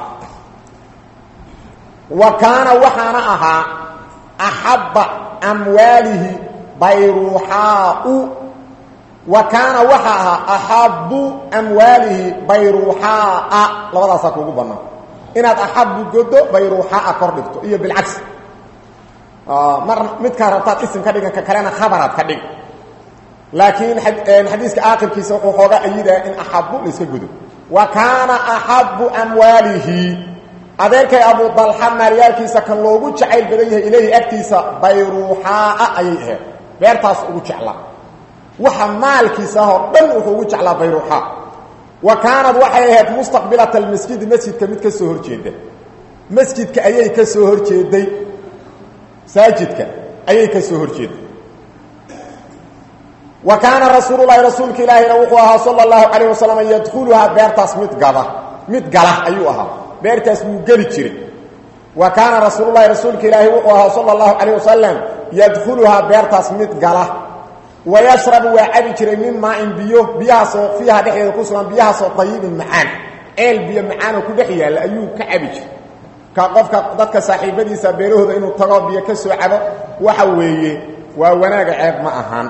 wa kaana waxaana ahaa axabba amwaalihi bayruuxaau wa kaana waxa ahaa axabu amwaalihi bayruuxaaa labadaasaa kuugu bannaan inaad axabu godo bayruuxaaa kor dhigto iyo bilcagsi mar midkaa rabtaad isim ka dhigan ka kalena khabaraad ka dhig laakiin xadiiska aakhirkiisa wuxuu xoogaa ayidaa in axabu la iska godo wa kaana axabu amwaalihi adeerkay abu dalxa maalyaalkiisa kan loogu jacayl badan yahay ilaahi agtiisa bayruuxaaa ayay ahayd beertaas ugu jeclaa waxa maalkiisa ahoo dhan wuxuu ugu jeclaa bayruuxaa wa kaanad waxay ahayd mustaqbilata almasjidi masjidka mid ka soo horjeeda masjidka ayay ka soo horjeeday masaajidka ayay ka soo horjeeday wa kaana rasuululahi rasuulka ilaahina wuxuu ahaa sala allahu calayh wasalam yadkhuluhaa beertaas mid gada mid gala ayuu ahaa beertaas wuu geli jiray wa kaana rasuululahi rasuulka ilaahi wuxuu ahaa sala allahu calayh wasalam yadkhuluhaa beertaas mid gala wayashrabu waa cabi jiray min maain biyo biyahaasoo fiiha dhexdeeda ku sugan biyahaasoo dayibin macaan ceel biyo macaanoo ku dhex yaalla ayuu ka cabi jiray ka qofka dadka saaxiibadiisa beerahooda inuu tago biyo ka soo cabo waxa weeye waa wanaaga ceeb ma ahaan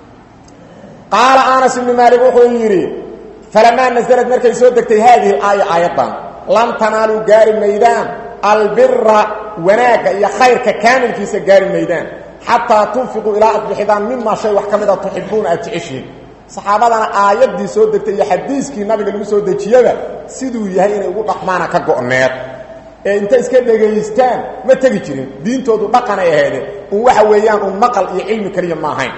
qaala anas ibnu maalik wuxuu yidhi falamaa nasalad markay soo degtay haadihi alaaya aayaddan lam tanaaluu gaari maydaan albira wanaagga iyo khayrka kaamilkiisa gaari maydaan xataa tunfiquu ilaa ad bixidaan mimaa shay wax ka mida tuxibuuna aad jeceshiin saxaabadana aayaddii soo degtay iyo xadiiskii nabiga lagu soo dejiyaba siduu yahay inay ugu dhaqmaana ka go'need ee inta iska dhegaystaan ma tegi jirin diintoodu dhaqanay aheedeen un waxa weeyaan un maqal iyo cilmi keliya ma ahayn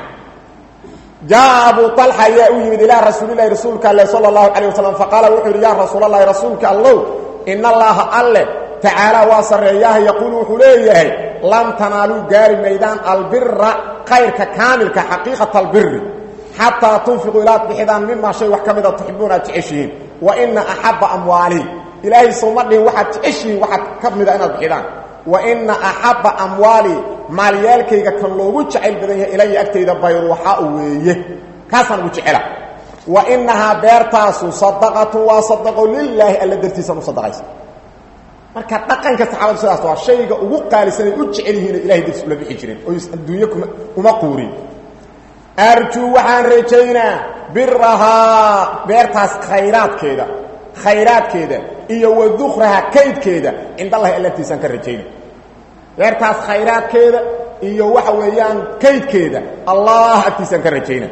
jaa abu alxa ayaa u yimid ilaa rasuulilahi rasuulka alle sala allahu calayh wasalam faqaala wuxuu yidhi yaa rasuulalahi rasuulka allow in allaha alle tacaala waa sarreeyaha yaquulu wuxuu leeyahay lan tanaaluu gaari maydaan albira kayrka kaamilka xaqiiqata albiri xataa tunfiquu ilaad bixidaan mimaa shay wax ka mida tuxibuuna aad jeceshihiin wa ina axabba amwaalii ilaahay sowma dhihin waxaad jeceshihiin waxaad ka mida inaad bixidaan wa ina axabba amwaalii maalyaalkayga kan loogu jacayl badan yahay ilaya agtayda bayruuxaa weeye kaasaan ugu jecela wa inahaa beertaasu sadaqatu waa sadaqo lilaahi alla dartiisaan u sadaqaysa marka dhaqanka saxaabadu sidaas waa shayga ugu qaalisan ay u jecel yihiin ilahay dartiis ula bixi jireen oo adduunye kuma uma quurin arjuu waxaan rajaynaa birahaa beertaas khayraadkeeda khayraadkeeda iyo wa dukraha kaydkeeda cindallahi allatiisaan ka rajayna beertaas khayraadkeeda iyo waxa weeyaan kaydkeeda allah agtiisaan ka rajayna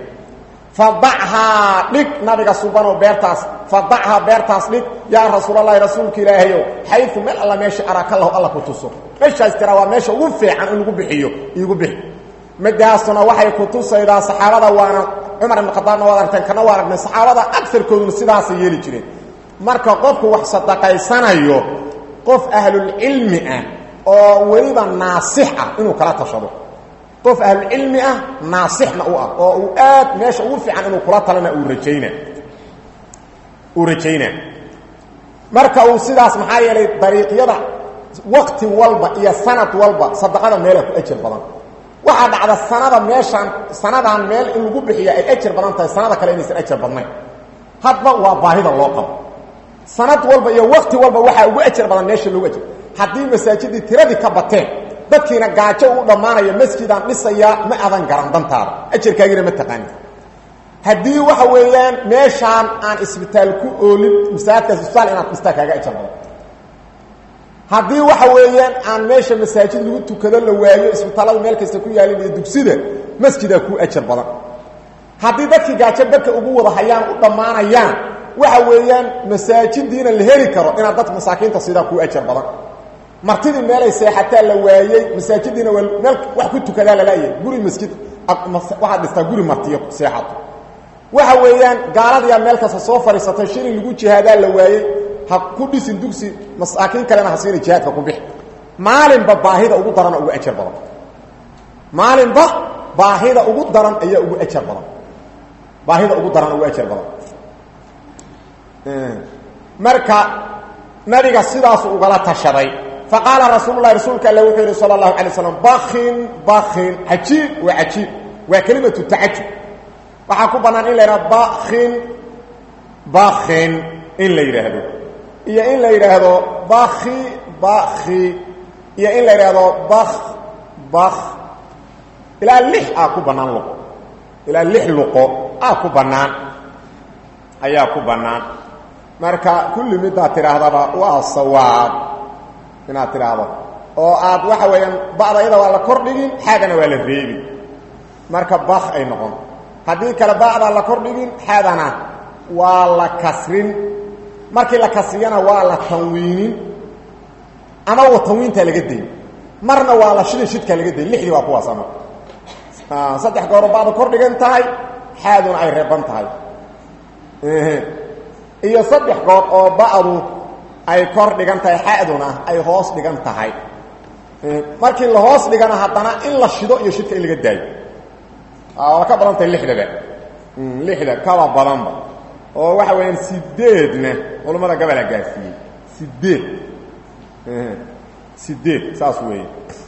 fadachaa dhig nabiga subanoo beertaas fadachaa beertaas dhig yaa rasuulalahi rasuulka ilaahayow xayu meel alla meesha arakalahu alla ku tuso meeshaas tiraa waa meesha ugu fiican in lagu bixiyo iigu bixi midaasuna waxay ku tusaydaa saxaabada waana cumar ibn khadaabna waad aragteen kana waa aragnay saxaabada agarkooduna sidaasay yeeli jireen marka qofku wax sadaqaysanayo qof ahlulcilmi ah oo weliba naasix ah inuu kala tashado qof ahlulcilmi ah naasixna u ah oo uu aad meesha ugu fiican inuu kula talana uu rajayna uu rajaynaa marka uu sidaas maxaa yeelay dariiqyada waqti walba iyo sanad walba sadaqada meela ku ajar badan waxaa dhacda sanada meeshaan sanadaan meel in lagu bixiya ay ajar badan tahay sanada kale inaysan ajar badnayn hadba waa baahida loo qabo sanad walba iyo waqti walba waxaa ugu ajar badan meesha loogu ajar haddii masaajidii tiradii ka bateen dadkiina gaajo u dhammaanaya masjidaan dhisayaa ma adan garan dantaada ajarkaagina ma taqaanin haddii waxa weeyaan meeshaan aan isbitaal ku oolin masaajidkaas isbitaal inaad dhistaa kaaga ajar badan haddii waxa weeyaan aan meesha masaajid lagu tukado la waayo isbitaallada meel kasta ku yaalin iyo dugsida masjidaa kuu ajar badan haddii dadkii gaajo barka ugu wada hayaan u dhammaanayaan waxa weeyaan masaajidiina la heli karo inaad dadka masaakiinta sidaa kuu ajar badan martidii meelay seexataa la waayey masaajidiina waa meel wax ku tukadaa lalaayay guri masjid waxaad dhistaa guri martiyo seexato waxa weeyaan gaaladiyaa meel kasta soo fadhiisatay shilin lagu jihaadaa la waayey ha ku dhisin dugsi masaakiin kalena ha siina jihaadka ku bixi maalinba baahida ugu daran ugu ajar badan maalinba baahida ugu daran ayaa ugu ajar badan baahida ugu daran ugu ajar badan marka nabiga sidaasu ugala tashaday faqaala rasuululahi rasuulka alle wuxuu yihi sala allahu alay slam bakin bakin cajiib waa cajiib waa kelimatu tacajub waxaa ku bannaan in la yidhahdo bakin bakin in la yidhaahdo iyo in la yidhaahdo baki baki iyo in la yidhaahdo bak bak ilaa lix aa ku bannaan luqo ilaa lix luqo aa ku bannaan ayaa ku bannaan marka kulli midaad tidhaahdaba waa sawaab inaad tidhaahdo oo aad waxa weeyaan ba'da iyada waa la kordhigin xaadana waa la reebin marka bak ay noqon haddii kale ba'daa la kordhigin xaadana waa la kasrin markii la kasriyana waa la tanwiinin ama wa tanwiintaa laga dayn marna waa la shidin shidkaa laga dayn lixdii waa kuwaas ama saddex gooro ba'da kor dhigan tahay xaaduna ay reeban tahay iyo saddex goor oo ba'du ay kor dhigan tahay xaduna ay hoos dhigan tahay markii la hoos dhigana haddana in la shido iyo shidka in laga daayo waa ka badan tahay lixdaba lixda kaba badanba oo waxa weeyaan sideedna culammada gabalaa gaarsiiyey sideed sideed saas weeye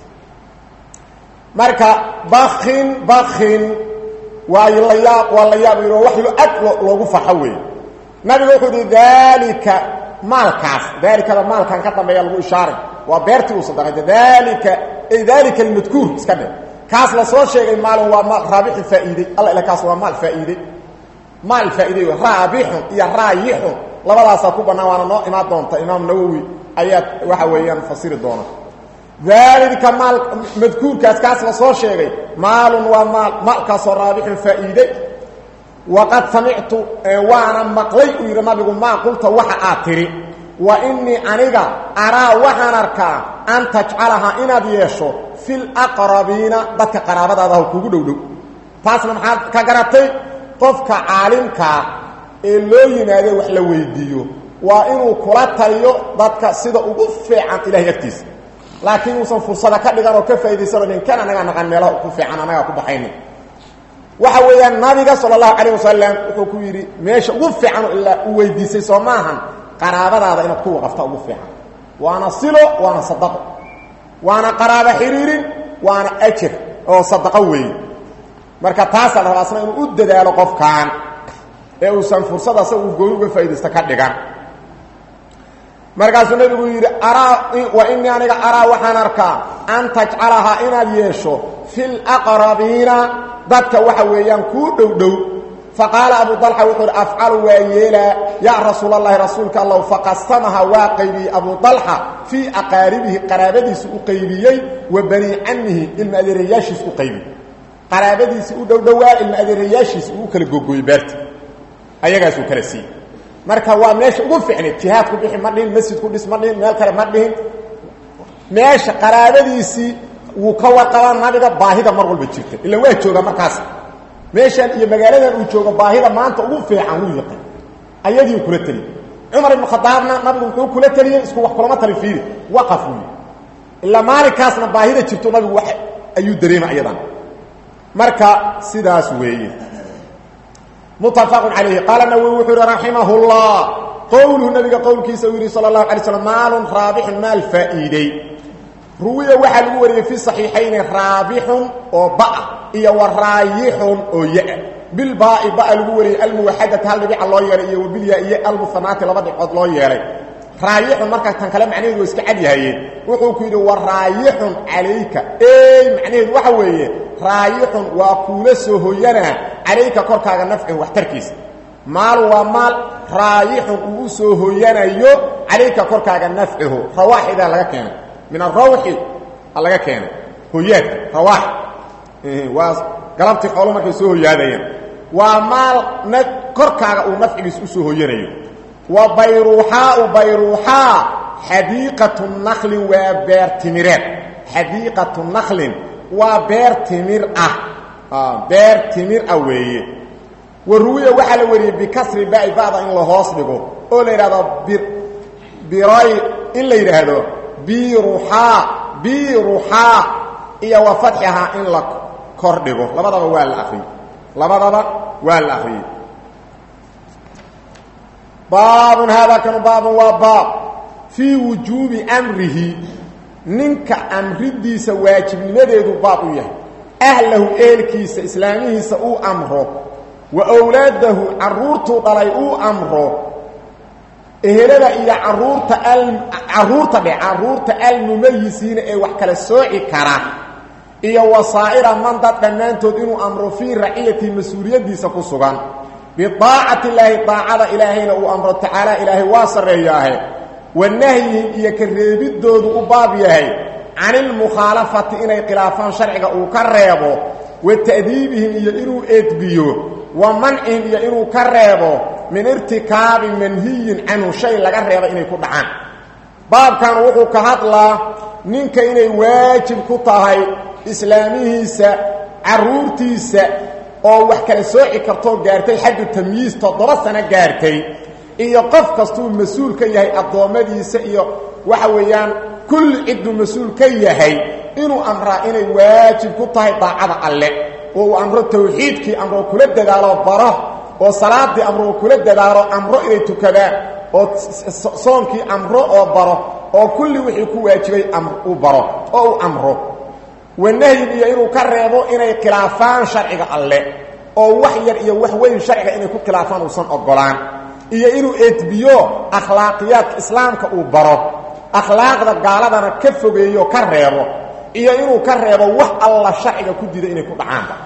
marka bakin bakin waa la yaab waa la yaab yidhi wax aad loogu farxo weeye nabiga wuxuu yihi daalika maalkaas daalikada maalkan ka dambeeya lagu ishaaray waa beertii uu sadaqay daalika ay daalika almadkuur iska dhe kaas la soo sheegay maalin waa maal raabixi faa'iidey alla ila kaas waa maal faa'iidey maal faa'iidey raabixun iyo raayixun labadaasaa ku bannaan waana noo imaan doonta imaam nawowi ayaa waxa weeyaan fasiri doona daalika maal madkuurkaas kaas la soo sheegay maalun waa maal maalkaasoo raabixun faa'iidey waqad samictu waana maqlay uu yidhi nabigu maa qulta waxa aad tidhi wa innii aniga araa waxaan arkaa an tajcalahaa inaad yeesho fi laqrabiina dadka qaraabadaadaha kugu dhowdhow taasna maxaad ka garatay qofka caalimkaa ee loo yimaado wax la weydiiyo waa inuu kula taliyo dadka sida ugu fiican ilahay agtiisa laakiin uusan fursada ka dhigan oo ka faa'idaysano ninkan anagaa naqan meelaha ku fiican anagaa ku baxaynin waxa weeyaan nabiga sala allahu calayh wasalam wuxuu ku yidhi meesha ugu fiican ilaa u weydiisay soo maahan qaraabadaada inaad ku waqafta ugu fiican waana silo waana sadaqo waana qaraabo xiriirin waana ajar oo sadaqo weeye marka taasaa la rabaa asna inuu u dadaalo qofkan ee uusan fursad asaga uu gooni uga faaidaysto ka dhigan markaasuu nabigu yidhi araa wa inii aniga araa waxaan arkaa an tajcalahaa inaad yeesho fi laqrabiina dadka waxa weeyaan kuu dhow dhow faqaala abu dalxa wuxuu hi afcalu waa yeelaa yaa rasuul allahi rasuulka allow faqasamaha waa qaybiyey abu dalxa fii aqaaribihi qaraabadiisi u qaybiyey wa bani camihi ilma adeerayaashiis u qaybiyey qaraabadiisii u dhowdhowaa ilma adeerayaashiis uu kala googooyey beerta ayagaasuu kala siiyey marka waa meesha ugu ficnayd jihaad ku bixi ma dhihin masjid ku dhis ma dhihin meel kale ma dhihin meesha qaraabadiisii wuu ka warqabaa nabiga baahida mar walba jirta ila waa joogaa markaas meeshan iyo magaaladan uu joogo baahida maanta ugu fiican wuu yaqaan ayadiiu kula teliyey cumar ibnu khadaabna nabigu muxuu kula teliyey isku wax kulama tali fiiri waqaf wy ilaa maalinkaasna baahida jirto nabigu wax ayuu dareema ayadan marka sidaas weeye mutafaqun calayhi qaala nawowi wuxuu yihi raximah llah qowluhu nabiga qowlkiisa uu yidhi sala allahu alay slam maalun raabixun maal faa'iidey ruwiya waxaa lagu wariyey fi صaxiixayni raabixun oo ba'a iyo wa raayixun oo ya bilbaai ba'a lagu wariyey almuwaxadati hal dhibica loo yeelay iyo wabilya iyo almusanaati laba dhibcood loo yeelay raayixun markaa tan kale macnaheedu waa iska cadyahayeen wuxuu ku yidhi wa raayixun calayka ey macnaheedu waxa weeye raayixun waa kuula soo hoyanaa calayka korkaaga nafcin waxtarkiisa maal waa maal raayixun uu u soo hoyanayo calayka korkaaga nafcihu rawaaxidaa laga keenay min arawxi laga keenay hoyaadka rawaax waa galabtii xoolo markay soo hoyaadayeen waa maal na korkaaga uu nafcigiis u soo hoyanayo wa bayruuxaau bayruuxaa xadiiqatu naklin waa beer timireed xadiiqatu naklin waa beer timir ah beer timir ah weeye wa ruwiya waxaa la wariyey bikasri ba'i ba'da in la hoos dhigo oo la yidhahdo biray in la yidhaahdo biruxaa biruxaa iyo wa fatxihaa in la kor dhigo labadaba waa la akriyey labadaba waa la akriyey baabun haadaa kanu baabun waa baab fii wujuubi amrihi ninka amridiisa waajibnimadeedu baab u yahay ahlahu eelkiisa islaamihiisa uu amro wa owlaadahu carruurtuu dhalay uu amro ehelada iyo caruurta caruurta dhe caruurta almumayisiina ee wax kala sooci kara iyo wasaa'ira man dad dhammaantood inuu amro fii raciyati mas-uuliyaddiisa ku sugan bidaacati illaahi daacada ilaahayna uu amro tacaala ilaahay waa sarreeyaahe wa nahyihim iyo ka reebiddoodu u baab yahay can ilmukhaalafati inay khilaafaan sharciga uu ka reebo wa ta'diibihim iyo inuu edbiyo wa mancihim iyo inuu ka reebo min irtikaabi manhiyin canhu shay laga reeba inay ku dhacaan baabkan wuxuu ka hadlaa ninka inay waajib ku tahay islaamihiisa carruurtiisa oo wax kala sooci kartoo gaartay xaddu tamyiis toddoba sano gaartay iyo qof kastuu mas-uul ka yahay addoommadiisa iyo waxa weeyaan kulli cidduu mas-uul ka yahay inuu amraa inay waajib ku tahay daacada alle oo uu amro tawxiidkii amro kula dadaalo baro oo salaadii amro kula dadaalo amro inay tukadaan oo soonkii amro oo baro oo kulli wixii ku waajibay uu baro oo uu amro wanahyin iyo inuu ka reebo inay khilaafaan sharciga alle oo wax yar iyo wax weyn sharciga inay ku khilaafaan uusan ogolaan iyo inuu edbiyo akhlaaqiyaadka islaamka uu baro akhlaaqda gaaladana ka fogeeyo ka reebo iyo inuu ka reebo wax alla sharciga ku dida inay ku dhacaanba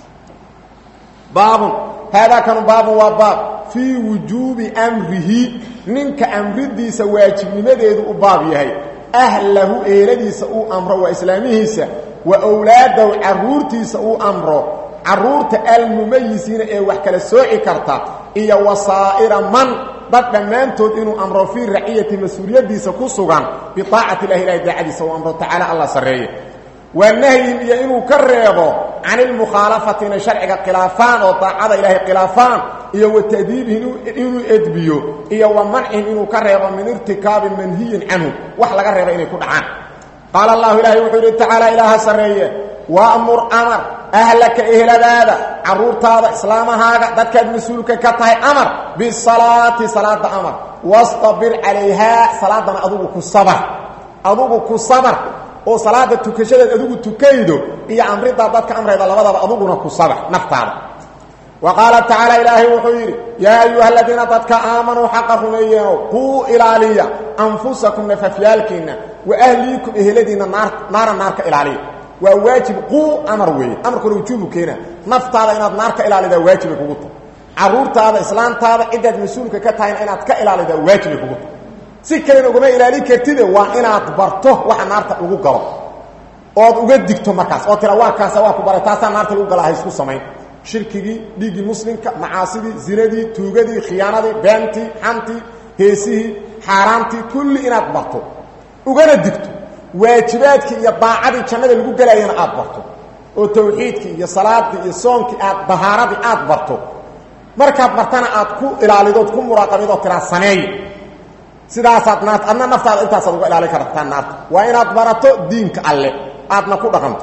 baabun haadaa kanu baabun waa baab fii wujuubi amrihi ninka amridiisa waajibnimadeedu u baab yahay ahlahu eeladiisa uu amro waa islaamihiisa wa wlaadahu caruurtiisa uu amro caruurta almumayisiina ee wax kala sooci karta iyo wasaa'ira man dad dhammaantood inuu amro fii raciyati mas-uuliyadiisa ku sugan biaacati ilahi ilahi daacadiisa uu amro tacaala alla sarreeye waa nahyin iyo inuu ka reebo can ilmukhaalafati inay sharciga khilaafaan oo daacada ilaahay khilaafaan iyo wa ta'diibihim inuu edbiyo iyo wa mancihim inuu ka reebo min irtikaabi manhiyin canhu wax laga reeba inay ku dhacaan qaala allahu ilaahay wuxuu yidhi tacaala ilaaha sarreeye waamur amar ahlaka eheladaada caruurtaada islaamahaaga dadkaad mas-uulka ka tahay amar bisalaati salaada amar wastabir calayhaa salaadana adugu ku sabar adugu ku sabar oo salaada tukashadeed adigu tukaydo iyo amridaa dadka amrayda labadaba aduguna ku sabar naftaada wa qaala tacaala ilaahay wuxuu yidhi yaa ayuha aladiina dadka aamanuu xaqa rumeeyeeno quu ilaaliya anfusakum nafafyaalkiinna wa ahliikum eheladiinna naar naara naarka ilaaliya waa waajib quu amar weeye amarkuna wujuubu keena naftaada inaad naar ka ilaalidaa waajibay kugu tahay caruurtaada islaantaada ciddaad mas-uulka ka tahayna inaad ka ilaalidaa waajibay kugu tahay si kalena ugama ilaalin kartide waa inaad barto waxa naarta lagu galo ood uga digto markaas oo tira waa kaasa waa ku baray taasaa naarta lagu galaa haysku samayn shirkigii dhiiggii muslimka macaasidii zinadii tuugadii khiyaanadii beentii xantii heesihii xaaraantii kulli inaad barto ugana digto waajibaadkii iyo daacadii jannada lagu gelaayana aad barto oo tawxiidkii iyo salaadii iyo soonkii aad dahaaradii aad barto markaad bartana aad ku ilaalidood ku muraaqabidoo tiraa sameey sidaasaad naart adna naftaada intaasaad uga ilaalin kartaa naarta waa inaad barato diinka alle aadna ku dhaqanto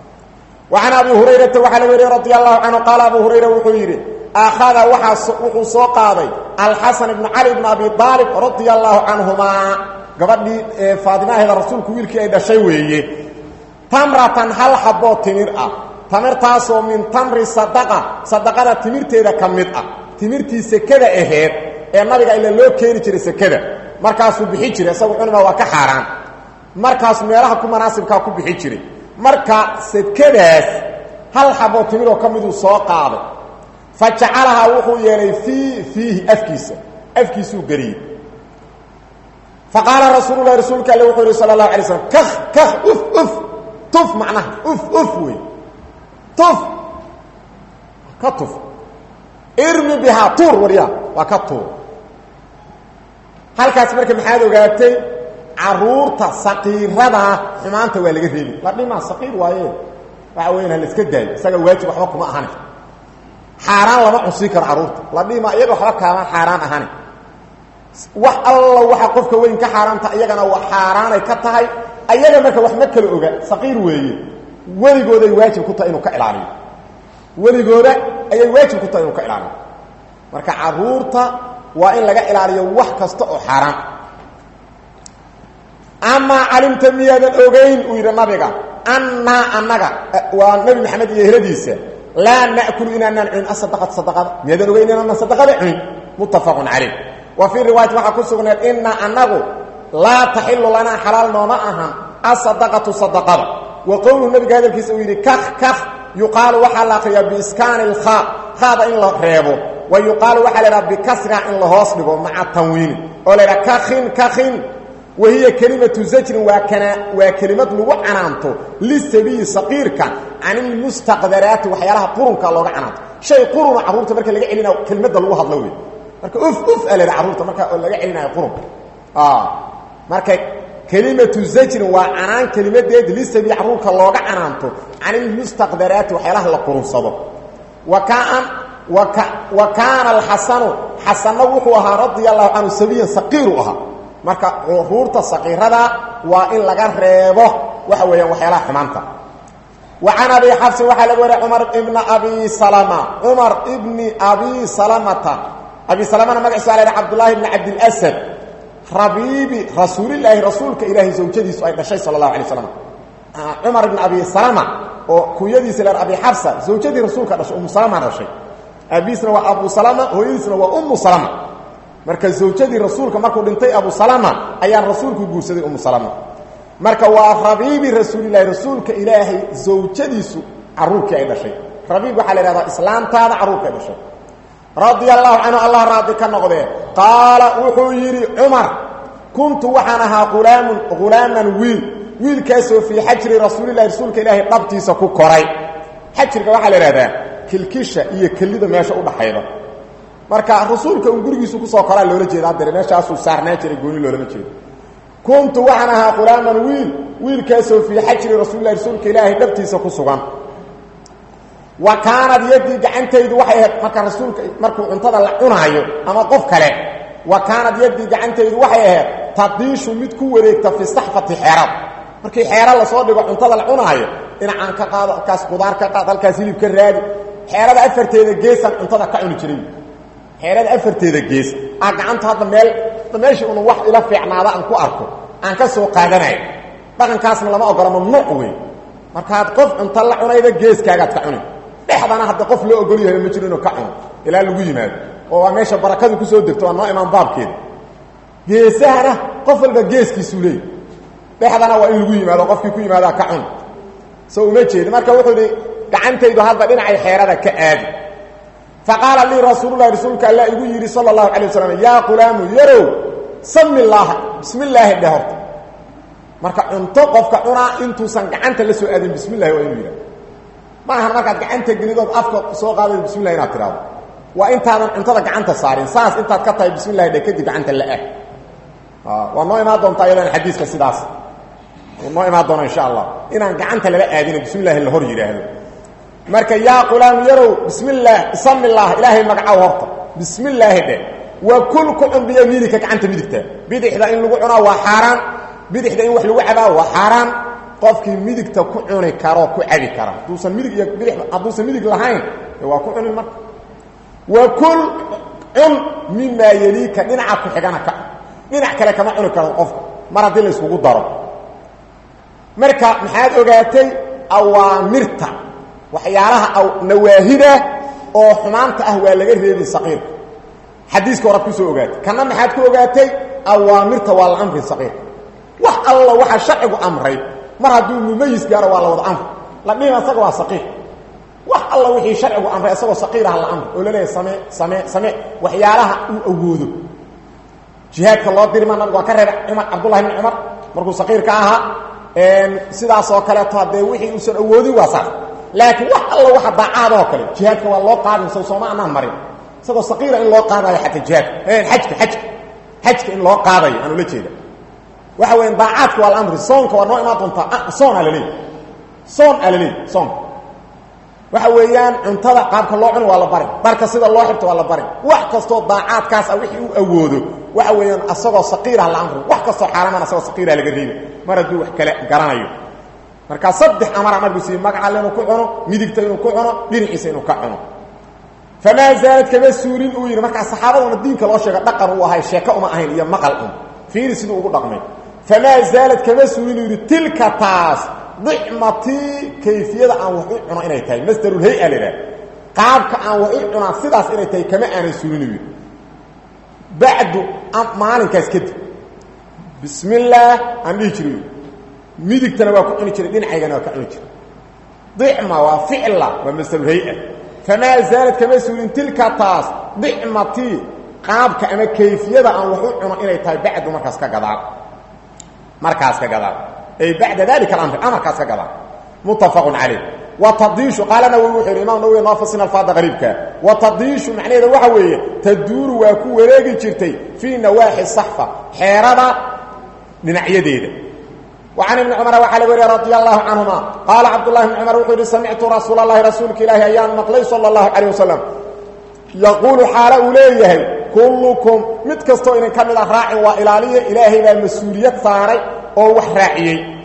وعن أبي هريرة وحل وري رضي الله عنه قال أبو هريرة وحيري أخذ وحو سوقاضي الحسن بن علي بن أبي طالب رضي الله عنهما قبل فاطمة هذا الرسول كويل كي أيضا شيء ويه تمرة هل حبو تمر أه تمر تاسو من تمر صدقة صدقة تمر تيدا كمد أه تمر تي سكدة إهير ee nabiga ila loo keeni jiray sekada markaasuu bixi jiray isagu cunma waa ka xaaraan markaas meelaha ku manaasibkaa ku bixi jiray marka sekadaas hal xabo timiroo ka miduu soo qaaday fa jacalahaa wuxuu yeelay fii fiihi afkiisa afkiisuu geliyey fa qaala rasuululahi rasuulka alle wuxuu yihi sala allahu alay slam kah kah uf uf tuf macnaha uf uf wey tuf ka tuf irmi bihaa tuur waryaa waa ka tuur halkaas marka maxaad ogaatay caruurta saqiiradaa xumaanta waa laga reebi la dhimaa saqiir waaye waxa weyan ha la iska daayo isaga waajib waxba kuma ahani xaaraan lama cunsiin karo caruurta la dhimaa iyaga waxba kaamaan xaaraan ahani wax alla waxa qofka weyn ka xaaraanta iyagana waa xaaraanay ka tahay ayaga marka wax ma kala oga saqiir weeye weligooday waajib ku tahay inuu ka ilaaliyo weligooda ayay waajib ku tahay inuu ka ilaaliyo marka caruurta waa in laga ilaaliyo wax kasta oo xaaraan amaa calimta miyaadan ogayn uu yidhi nabiga annaa annaga waa nebi maxamed iyo ehladiisa laa na'kulu inaanaan cunin asadaqata sadaqada miyaadan ogayn inaanaan sadaqada cunin muttafaqun calayh wa fii riwaayati waxaa ku sugnayd innaa annagu laa taxilu lanaa xalaal nooma ahan asadaqatu sadaqada wa qowluhu nabiga hadalkiisa uu yidhi kah kah yuqaalu waxaa la akriyaa biiskaani ilkhaa khaada in la reebo wa yuqaalu waxaa la idhaha bikasriha in la hoos dhigo maca tanwiini oo la idhaha kakin kakin wahiya kelimatu zajrin waa kana waa kelimad lagu canaanto lisabiyi saqiirka can ilmustaqdaraati waxyaalaha qurunka looga canaanto shay quruna carruurta marka laga celinayo kelmadda lagu hadlo wey marka uf uf a la idhaha carruurta marka oo laga celinayo qurunka marka kelimatu zajrin waa canaan kelimadeed lisabiyi carruurka looga canaanto can ilmustaqdaraati waxyaalaha la qurunsado wa kaan wa kaana alxasanu xasanna wuxuu ahaa radia allahu canhu sabiyan saqiiru ahaa marka curuurta saqiirada waa in laga reebo waxa weeyaan waxyaalaha xumaanta wa can abi xafsin waxaa laga wariya cumar ibna abi salama cumar ibni abi salamata abi salamana magaciisa waa la yidhaha cabdullaahi ibni cabdilasad rabiibi rasuulilaahi rasuulka ilaahay zawjadiisu ay dhashay sala allahu alay slam cumar ibn abi salama oo kunyadiisa la abi xafsa zawjadii rasuulka dhashay umu salama dhashay aabiisna waa abu salama hooyadiisna waa umu salama marka zawjadii rasuulka markuu dhintay abu salama ayaan rasuulku guursaday umu salama marka waa rabiibi rasuulilahi rasuulka ilaahay zawjadiisu caruurkii ay dhashay rabiib waxaa la ihahdaa islaamtaada caruurkii ay dhashay radia allahu canhu allah raadi ka noqdee qaala wuxuu yidhi cumar kuntu waxaan ahaa ulaamun hulaaman wiil wiilkaasoo fii xajri rasuulilahi rasuulka ilaahay dhabtiisa ku koray xajriga waxaa la ihahdaa kilkisha iyo kelida meesha udhaxayda marka rasuulka uu gurigiisu kusoo koraa loola jeeda haddare meeshaasuu saarnaan jiray gooni loolama jeedo kuntu waxaan ahaa hulaaman wiil wiilkaasoo fii xajri rasuulilahi rasuulka ilaahay dhabtiisa ku sugan wa kaanad yadii gacantaydu waxay ahayd marka rasuulka markuu cuntada la cunaayo ama qof kale wa kaanad yadii gacantaydu waxay ahayd tadiishu mid ku wareegta fi saxfati xeerad markii xeera lasoo dhigo cuntada la cunaayo dhinacaan ka qaado halkaas qudaar ka qaad halkaas hilib ka raadi xeerada afarteeda geesaan cuntada ka cuni jiray xeerada afarteeda gees aa gacanta hadda meel meeshii unu wax ila fiicnaada aan ku arko aan ka soo qaadanayo dhaqankaasna lama ogola mamnuuc wey markaad qof cunto la cunayda geeskaagaad ka cuni dhexdana hadda qof loo ogol yahay ma jiro inuu ka cuno ilaa lagu yimaado oo waa meesha barakadu kusoo degto waa noo imaan baabkeeda geesahana qof walba geeskiisuu leeyay dhexdana waa in lagu yimaado qofkii ku yimaadaa ka cun soo uma jeedi marka wuxuu idhi gacantaydu hadda dhinacay xeerada ka aadi faqaala lii rasuululahi rasuulka alla igu yidhi sala allahu calay wasalam yaa qulaamu yarow sami illaaha bismi illaahi dheh horta marka cunto qofka cunaa intuusan gacanta la soo aadin bismi llahi waa inuu yidhahdo ma ahan markaad gacanta gelidood afka soo qaadaydo bismi llahi inaad tidhahdo waa intaadan cuntada gacanta saarin saas intaad ka tahay bismi llahi dhe kadib gacanta la ah waa noo imaan doontaa iyadana xadiiska sidaas noo imaan doona insha allah inaan gacanta lala aadina bismi llahi la hor yidhaahdo marka yaa qulaam yarow bismi illaah bismi illaah ilaahay magacow horta bismi illaahi dheh wa kul ku cun biyamiinika gacanta midigta bidixda in lagu cunaa waa xaaraan bidixda in wax lagu cabaa waa xaaraan qofkii midigta ku cuni karoo ku cabi kara hadduusan midig iyo bidix hadduusan midig lahayn waa ku cunin marka wa kul cun mimaa yeliika dhinaca ku xigana ka dhinac kale kama cuni karo qofka mar haddii la isugu daro marka maxaad ogaatay awaamirta waxyaalaha nawaahida oo xumaanta ah waa laga reebi saqiirka xadiiska horaad kusoo ogaatay kana maxaad ku ogaatay awaamirta waa la amri saqiirka wax alla waxaa sharcigu amray mar hadduu mumayis gaaro waa la wada amri la dhihim asaga waa saqiir wax alla wixii sharcigu amray asagoo saqiir ah la amri oo laleeyahay samee samee samee waxyaalaha uu awoodo jihaadka loo dirima nabigu waa ka reebay cumar cabdullahi bni cumar markuu saqiirka ahaa sidaas oo kaleeto haddee wixii uusan awoodin waa saas laakiin wax alla waxa daacaadoo kale jihaadka waa loo qaadin sow sooma anaan marin isagoo saqiira in loo qaadayo xataa jihaadka xajka xajka xajka in loo qaadayo aan ula jeeda waxa weya daacaadka waa la amri soonka waa noo imaan doontaa soon aa laleey soon aa laleey soonka waxa weeyaan cuntada qaabka loo cuni waa la barin dharka sida loo xirto waa la barin wax kastoo daacaadkaas ah wixii uu awoodo waxa weeyaan asagoo saqiirah la amri wax kastoo xaaramaan asagoo saqiirah laga reebi mar hadduu wax kale garanayo markaa saddex amara nabigu siiyey magacalle inuu ku cuno midigta inuu ku cuno dhinaciisa inuu ka cuno famaa zaalad kama suurin uu yidhi markaa saxaabaduna diinka loo sheega dhaqan uu ahay sheeko uma ahayn iyo maqal un fiiri siduu ugu dhaqmay famaa zaalad kama suurin uu yidhi tilka taas dicmatii kayfiyada aan wax u cuno inay tahay masdarulhay-a la idhaha qaabka aan wax u cunaa sidaas inay tahay kama aanan suurin uu yidhi bacdu maalinkaas kadib bismi illaah aan dhihi jiray midigtana waa ku cuni jiray dhinacaygana waa ka cuni jiray dicma waa ficla waa masalulhay-a famaa zaalad kama suurin tilka taas dicmatii qaabka ama kayfiyada aan wax u cuno inay tahay bacdu markaas ka gadaal markaas ka gadaal ay bacda dalika alamr amarkaas ka gadaal muttafaqun calayh watadiishu qaala nawowi wuxuu yidhi imam nawowi noo fasin alfaada qariibka watadiishu macnaheeda waxa weeye taduuru waa ku wareegi jirtay fii nawaaxi saxfa xeerada dhinacyadeeda وعن بن cمر وaa lg wariya رضي الله عنهما قال cبد اللh بن cمر وxuu hi سمعtu رasuuل اللhi رasuulka ilaahi ayaan maqlay slى الله عليه وسلم يquل xaalo uu leeyahay كلكم mid kastoo idin ka mid a raacin waa ilaaliya ilaahay baa mas-uuliyad saaray oo wax raaciyey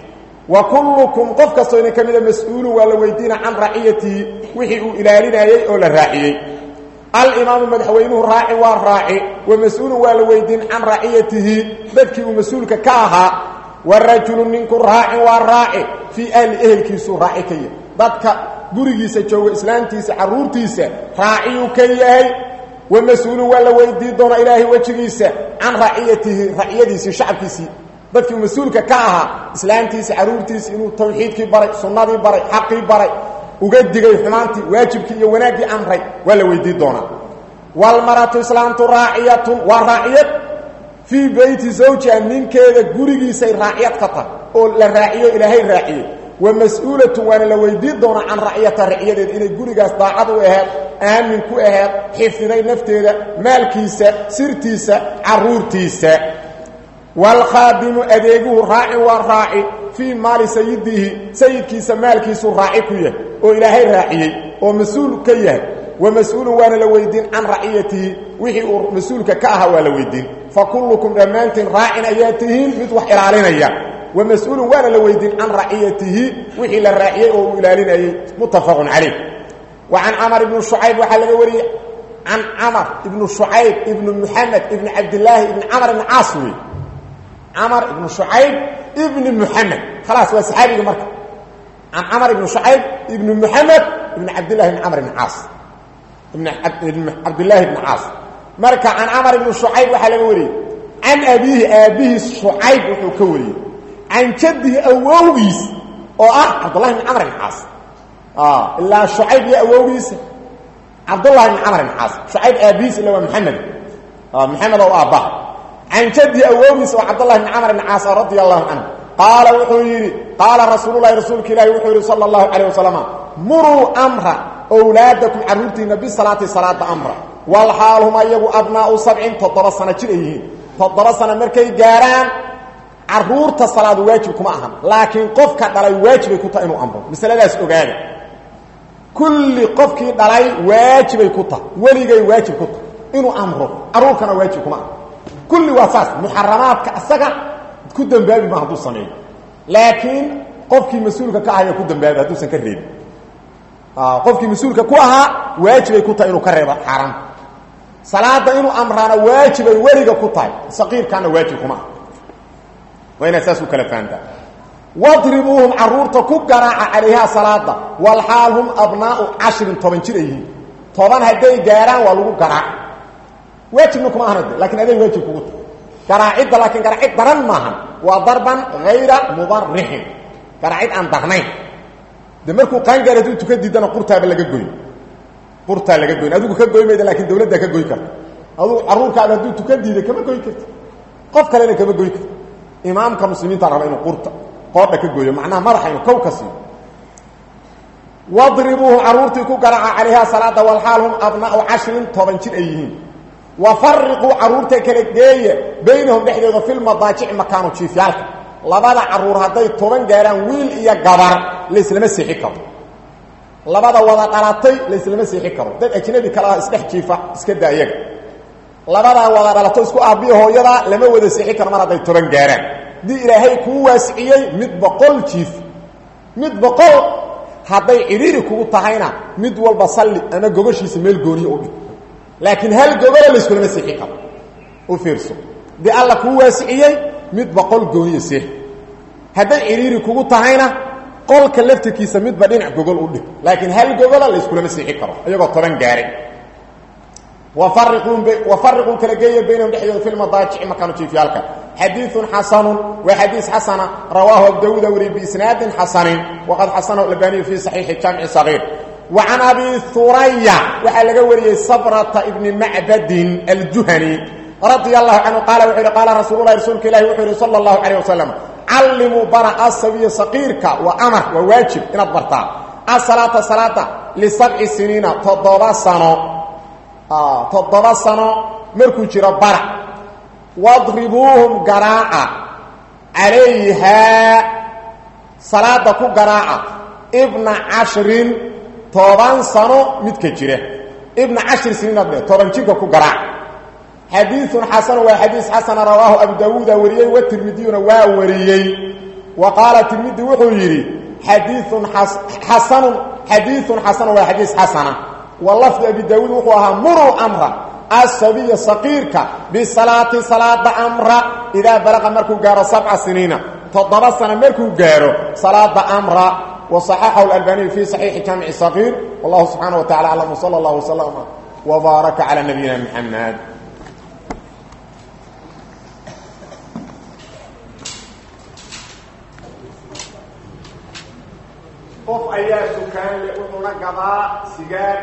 wa kullukum qof kastoo idin ka mida mas-uulun waa la weydiina can raciyatihi wixii uu ilaalinayey oo la raaciyey alimaamu madaxweynuhu raaci waa raaci wa mas-uulun waa la weydiin can raciyatihi dadkii uu mas-uulka ka ahaa wa rajulu ninku raacin waa raaci fii ahli ehelkiisuu raaci ka yahay dadka gurigiisa jooga islaamtiisa carruurtiisa raaciyuu ka yahay wa mas-uulun waa la weydii doona ilaahay wejigiisa can raciyatihi raciyadiisii shacabkiisii dadkii uu mas-uulka ka ahaa islaamtiisa carruurtiisa inuu tawxiidkii baray sunnadii baray xaqii baray uga digay xumaantii waajibkii iyo wanaaggii amray waa la weydii doonaa walmaratu islaamtu raaciyatun waa raaciyad fii beyti zawjiha ninkeeda gurigiisay raaciyad ka tahay oo la raaciyo ilaahay raaciyey wa mas-uulatun waana la weydii doonaa can raciyata raciyadeeda inay gurigaas daacad u aheed aamin ku aheed xifdiday nafteeda maalkiisa sirtiisa carruurtiisa waalkhaadimu adeeguhu raacin waa raaci fii maali sayidihi sayidkiisa maalkiisuu raaci ku yahay oo ilaahay raaciyey oo mas-uul ka yahay wa mas-uulun waana la weydiin can raciyatihi wixii uu mas-uulka ka ahaa waa la weydiin fa kullukum dhammaantiin raacin ayaa tihiin mid wax ilaalinaya wa mas-uulun waana la weydiin can raciyatihi wixii la raaciyey oo uu ilaalinayey muttafaqun calayh wa can camar ibni shucayb waxaa laga wariyey can camar ibnu shucayb ibnu muxamed ibni cabdilaahi ibni camar ibni caas wey camar ibnu shucayb ibni muxamed khalaas waa saxaabiga marka can camar ibni shucayb ibni muxamed ibni cabdillahi ibni camr ibni caas ibn cabdillaahi ibni caas marka can camar ibni shucayb waxaa laga wariyey can abiihi aabbihiis shucayb wuxuu ka wariyey can jaddihi awowgiis oo ah cabdullahi ibni camr ibni caas ilaa shucayb iyo awowgiisa cabdullahi ibni camr ibni caas shucayb aabbihiis ila waa maxamed maxamed oo aabbaha can jaddi awoogiis oo cabdllahi bn camr bn caas radia allahu canhu qaala wuxuu yidhi qaala rasuululahi rasuulka ilaahi wuxuu yidhi sala allahu calayh wasalam muruu amra owlaadakum carruurtiinna bisalaati salaada amra walxaal hum ayagu abnaau sabcin toddoba sano jir ay yihiin toddoba sano markay gaaraan carruurta salaadu waajib kuma ahan laakiin qofka dhalay waajibay ku tahay inuu amro masaladaas ogaada kulli qofkii dhalay waajibay ku tahay weligay waajib ku tahay inuu amro carruurkana waajib kuma aha kulli waa saas muxaramaadka asaga ku dambaabi ma hadduu sameeyo laakiin qofkii mas-uulka ka ahaya ku dambaabi hadduusan ka reebin qofkii mas-uulka ku ahaa waajibay ku tahay inuu ka reebo xaaraanta salaada inuu amraana waajibay weliga ku tahay saqiirkaana waajib kuma ah waa inaad saas u kala fahantaa wadribuuhum caruurta ku garaaca calayhaa salaada walxaal hum abnaau cashirin toban jir ay yihiin toban hadday gaaraan waa lagu garaac waajibna kuma ahana lakin aday waajib kugu tahay garaacidda laakiin garaacid daran maahan waa darban hayra mubarixin garaacid aan darnayn de markuu qaangaar hadduu tuka diidana qurtaaba laga goy qurtaa laga goyn adigu ka goy mayda lakin dawladdaa ka goy karta adugu carruurkaada hadduu tuka diida kama goy karti qof kalena kama goy karti imaamka muslimiinta raba inuu qurta qoodha ka gooyo macnaha madaxa inuu kow ka siiyo wadribuuhu carruurtii ku garaaca calayhaa salaada walxaal hum abnaau cashirin toban jir ay yihiin wafariquu carruurta kala geeya baynahum dhexdooda filmadaajici makaanu jiifyaalka labada carruur hadday toban gaaraan wiil iyo gabar laislama seexi karo labada wada dhalatay laislama seexi karo dad ajnabi kale ah isdhex jiifa iska daa iyaga labadaa wada dhalato isku aabiya hooyada lama wada seexi karo mar hadday toban gaaraan haddii ilaahay kuu waasiciyey mid boqol jiif mid boqol hadday cidhiiri kugu tahayna mid walba salli ama gogoshiisa meel gooniya u dhig laakiin hal gogolo layskulama seexi karo u fiirso dee alla kuu waasiciyey mid boqol gooniya seex hadday cidhiiri kugu tahayna qolka laftirkiisa midba dhinac gogol u dhig laakiin hal gogola layskulama seexi karo iyagoo toban gaaray wafariquu kala geeya baynahum dhexdooda fi lmadaajici makaanu jiifyaalka xadiiثun xasanu waa xadiis xasana rawaahu abu dawuuda wariy biisnaadin xasanin waqad xasanahu albaniyu fi صaxiixi jamci صagiir wa can abi huraya waxaa laga wariyey sabrata ibni macbadin aljuhani radia allahu canhu qaala wuxuu yihi qaala rasuul lahi rasuulka ilahi wuxuu yihi salى اllahu calayh wasalam callimuu bara asabiya saqiirka waa amar waa waajib inaad bartaa asalaata salaada lisabci siniina toddoba sano toddoba sano markuu jiro bara wadribuuhum garaaca calayhaa salaada ku garaaca ibna cashrin toban sano midka jira ibna cashri siniinad toban jirka ku garaaca xadiiun xasanu waa xadiis xasana rawaahu abu dawuuda wariyey watirmidiyuna waa wariyey wa qaala tirmidi wuxuu yidhi xadiiun xasanun xadiiun xasanun waa xadiis xasana wa lafdi abi daawuud wuxuu ahaa muruu amra asabiya saqiirka bisalaati salaada amra idaa balaqa markuu gaaro sabca siniina toddoba sano markuu gaaro salaada amra وصححه الألباني في صحيح جامع الصغير والله سبحانه وتعالى أعلم وصلى الله وسلم وبارك على نبينا محمد qof ayaa dukaan le wuxuuna gadaa sigaar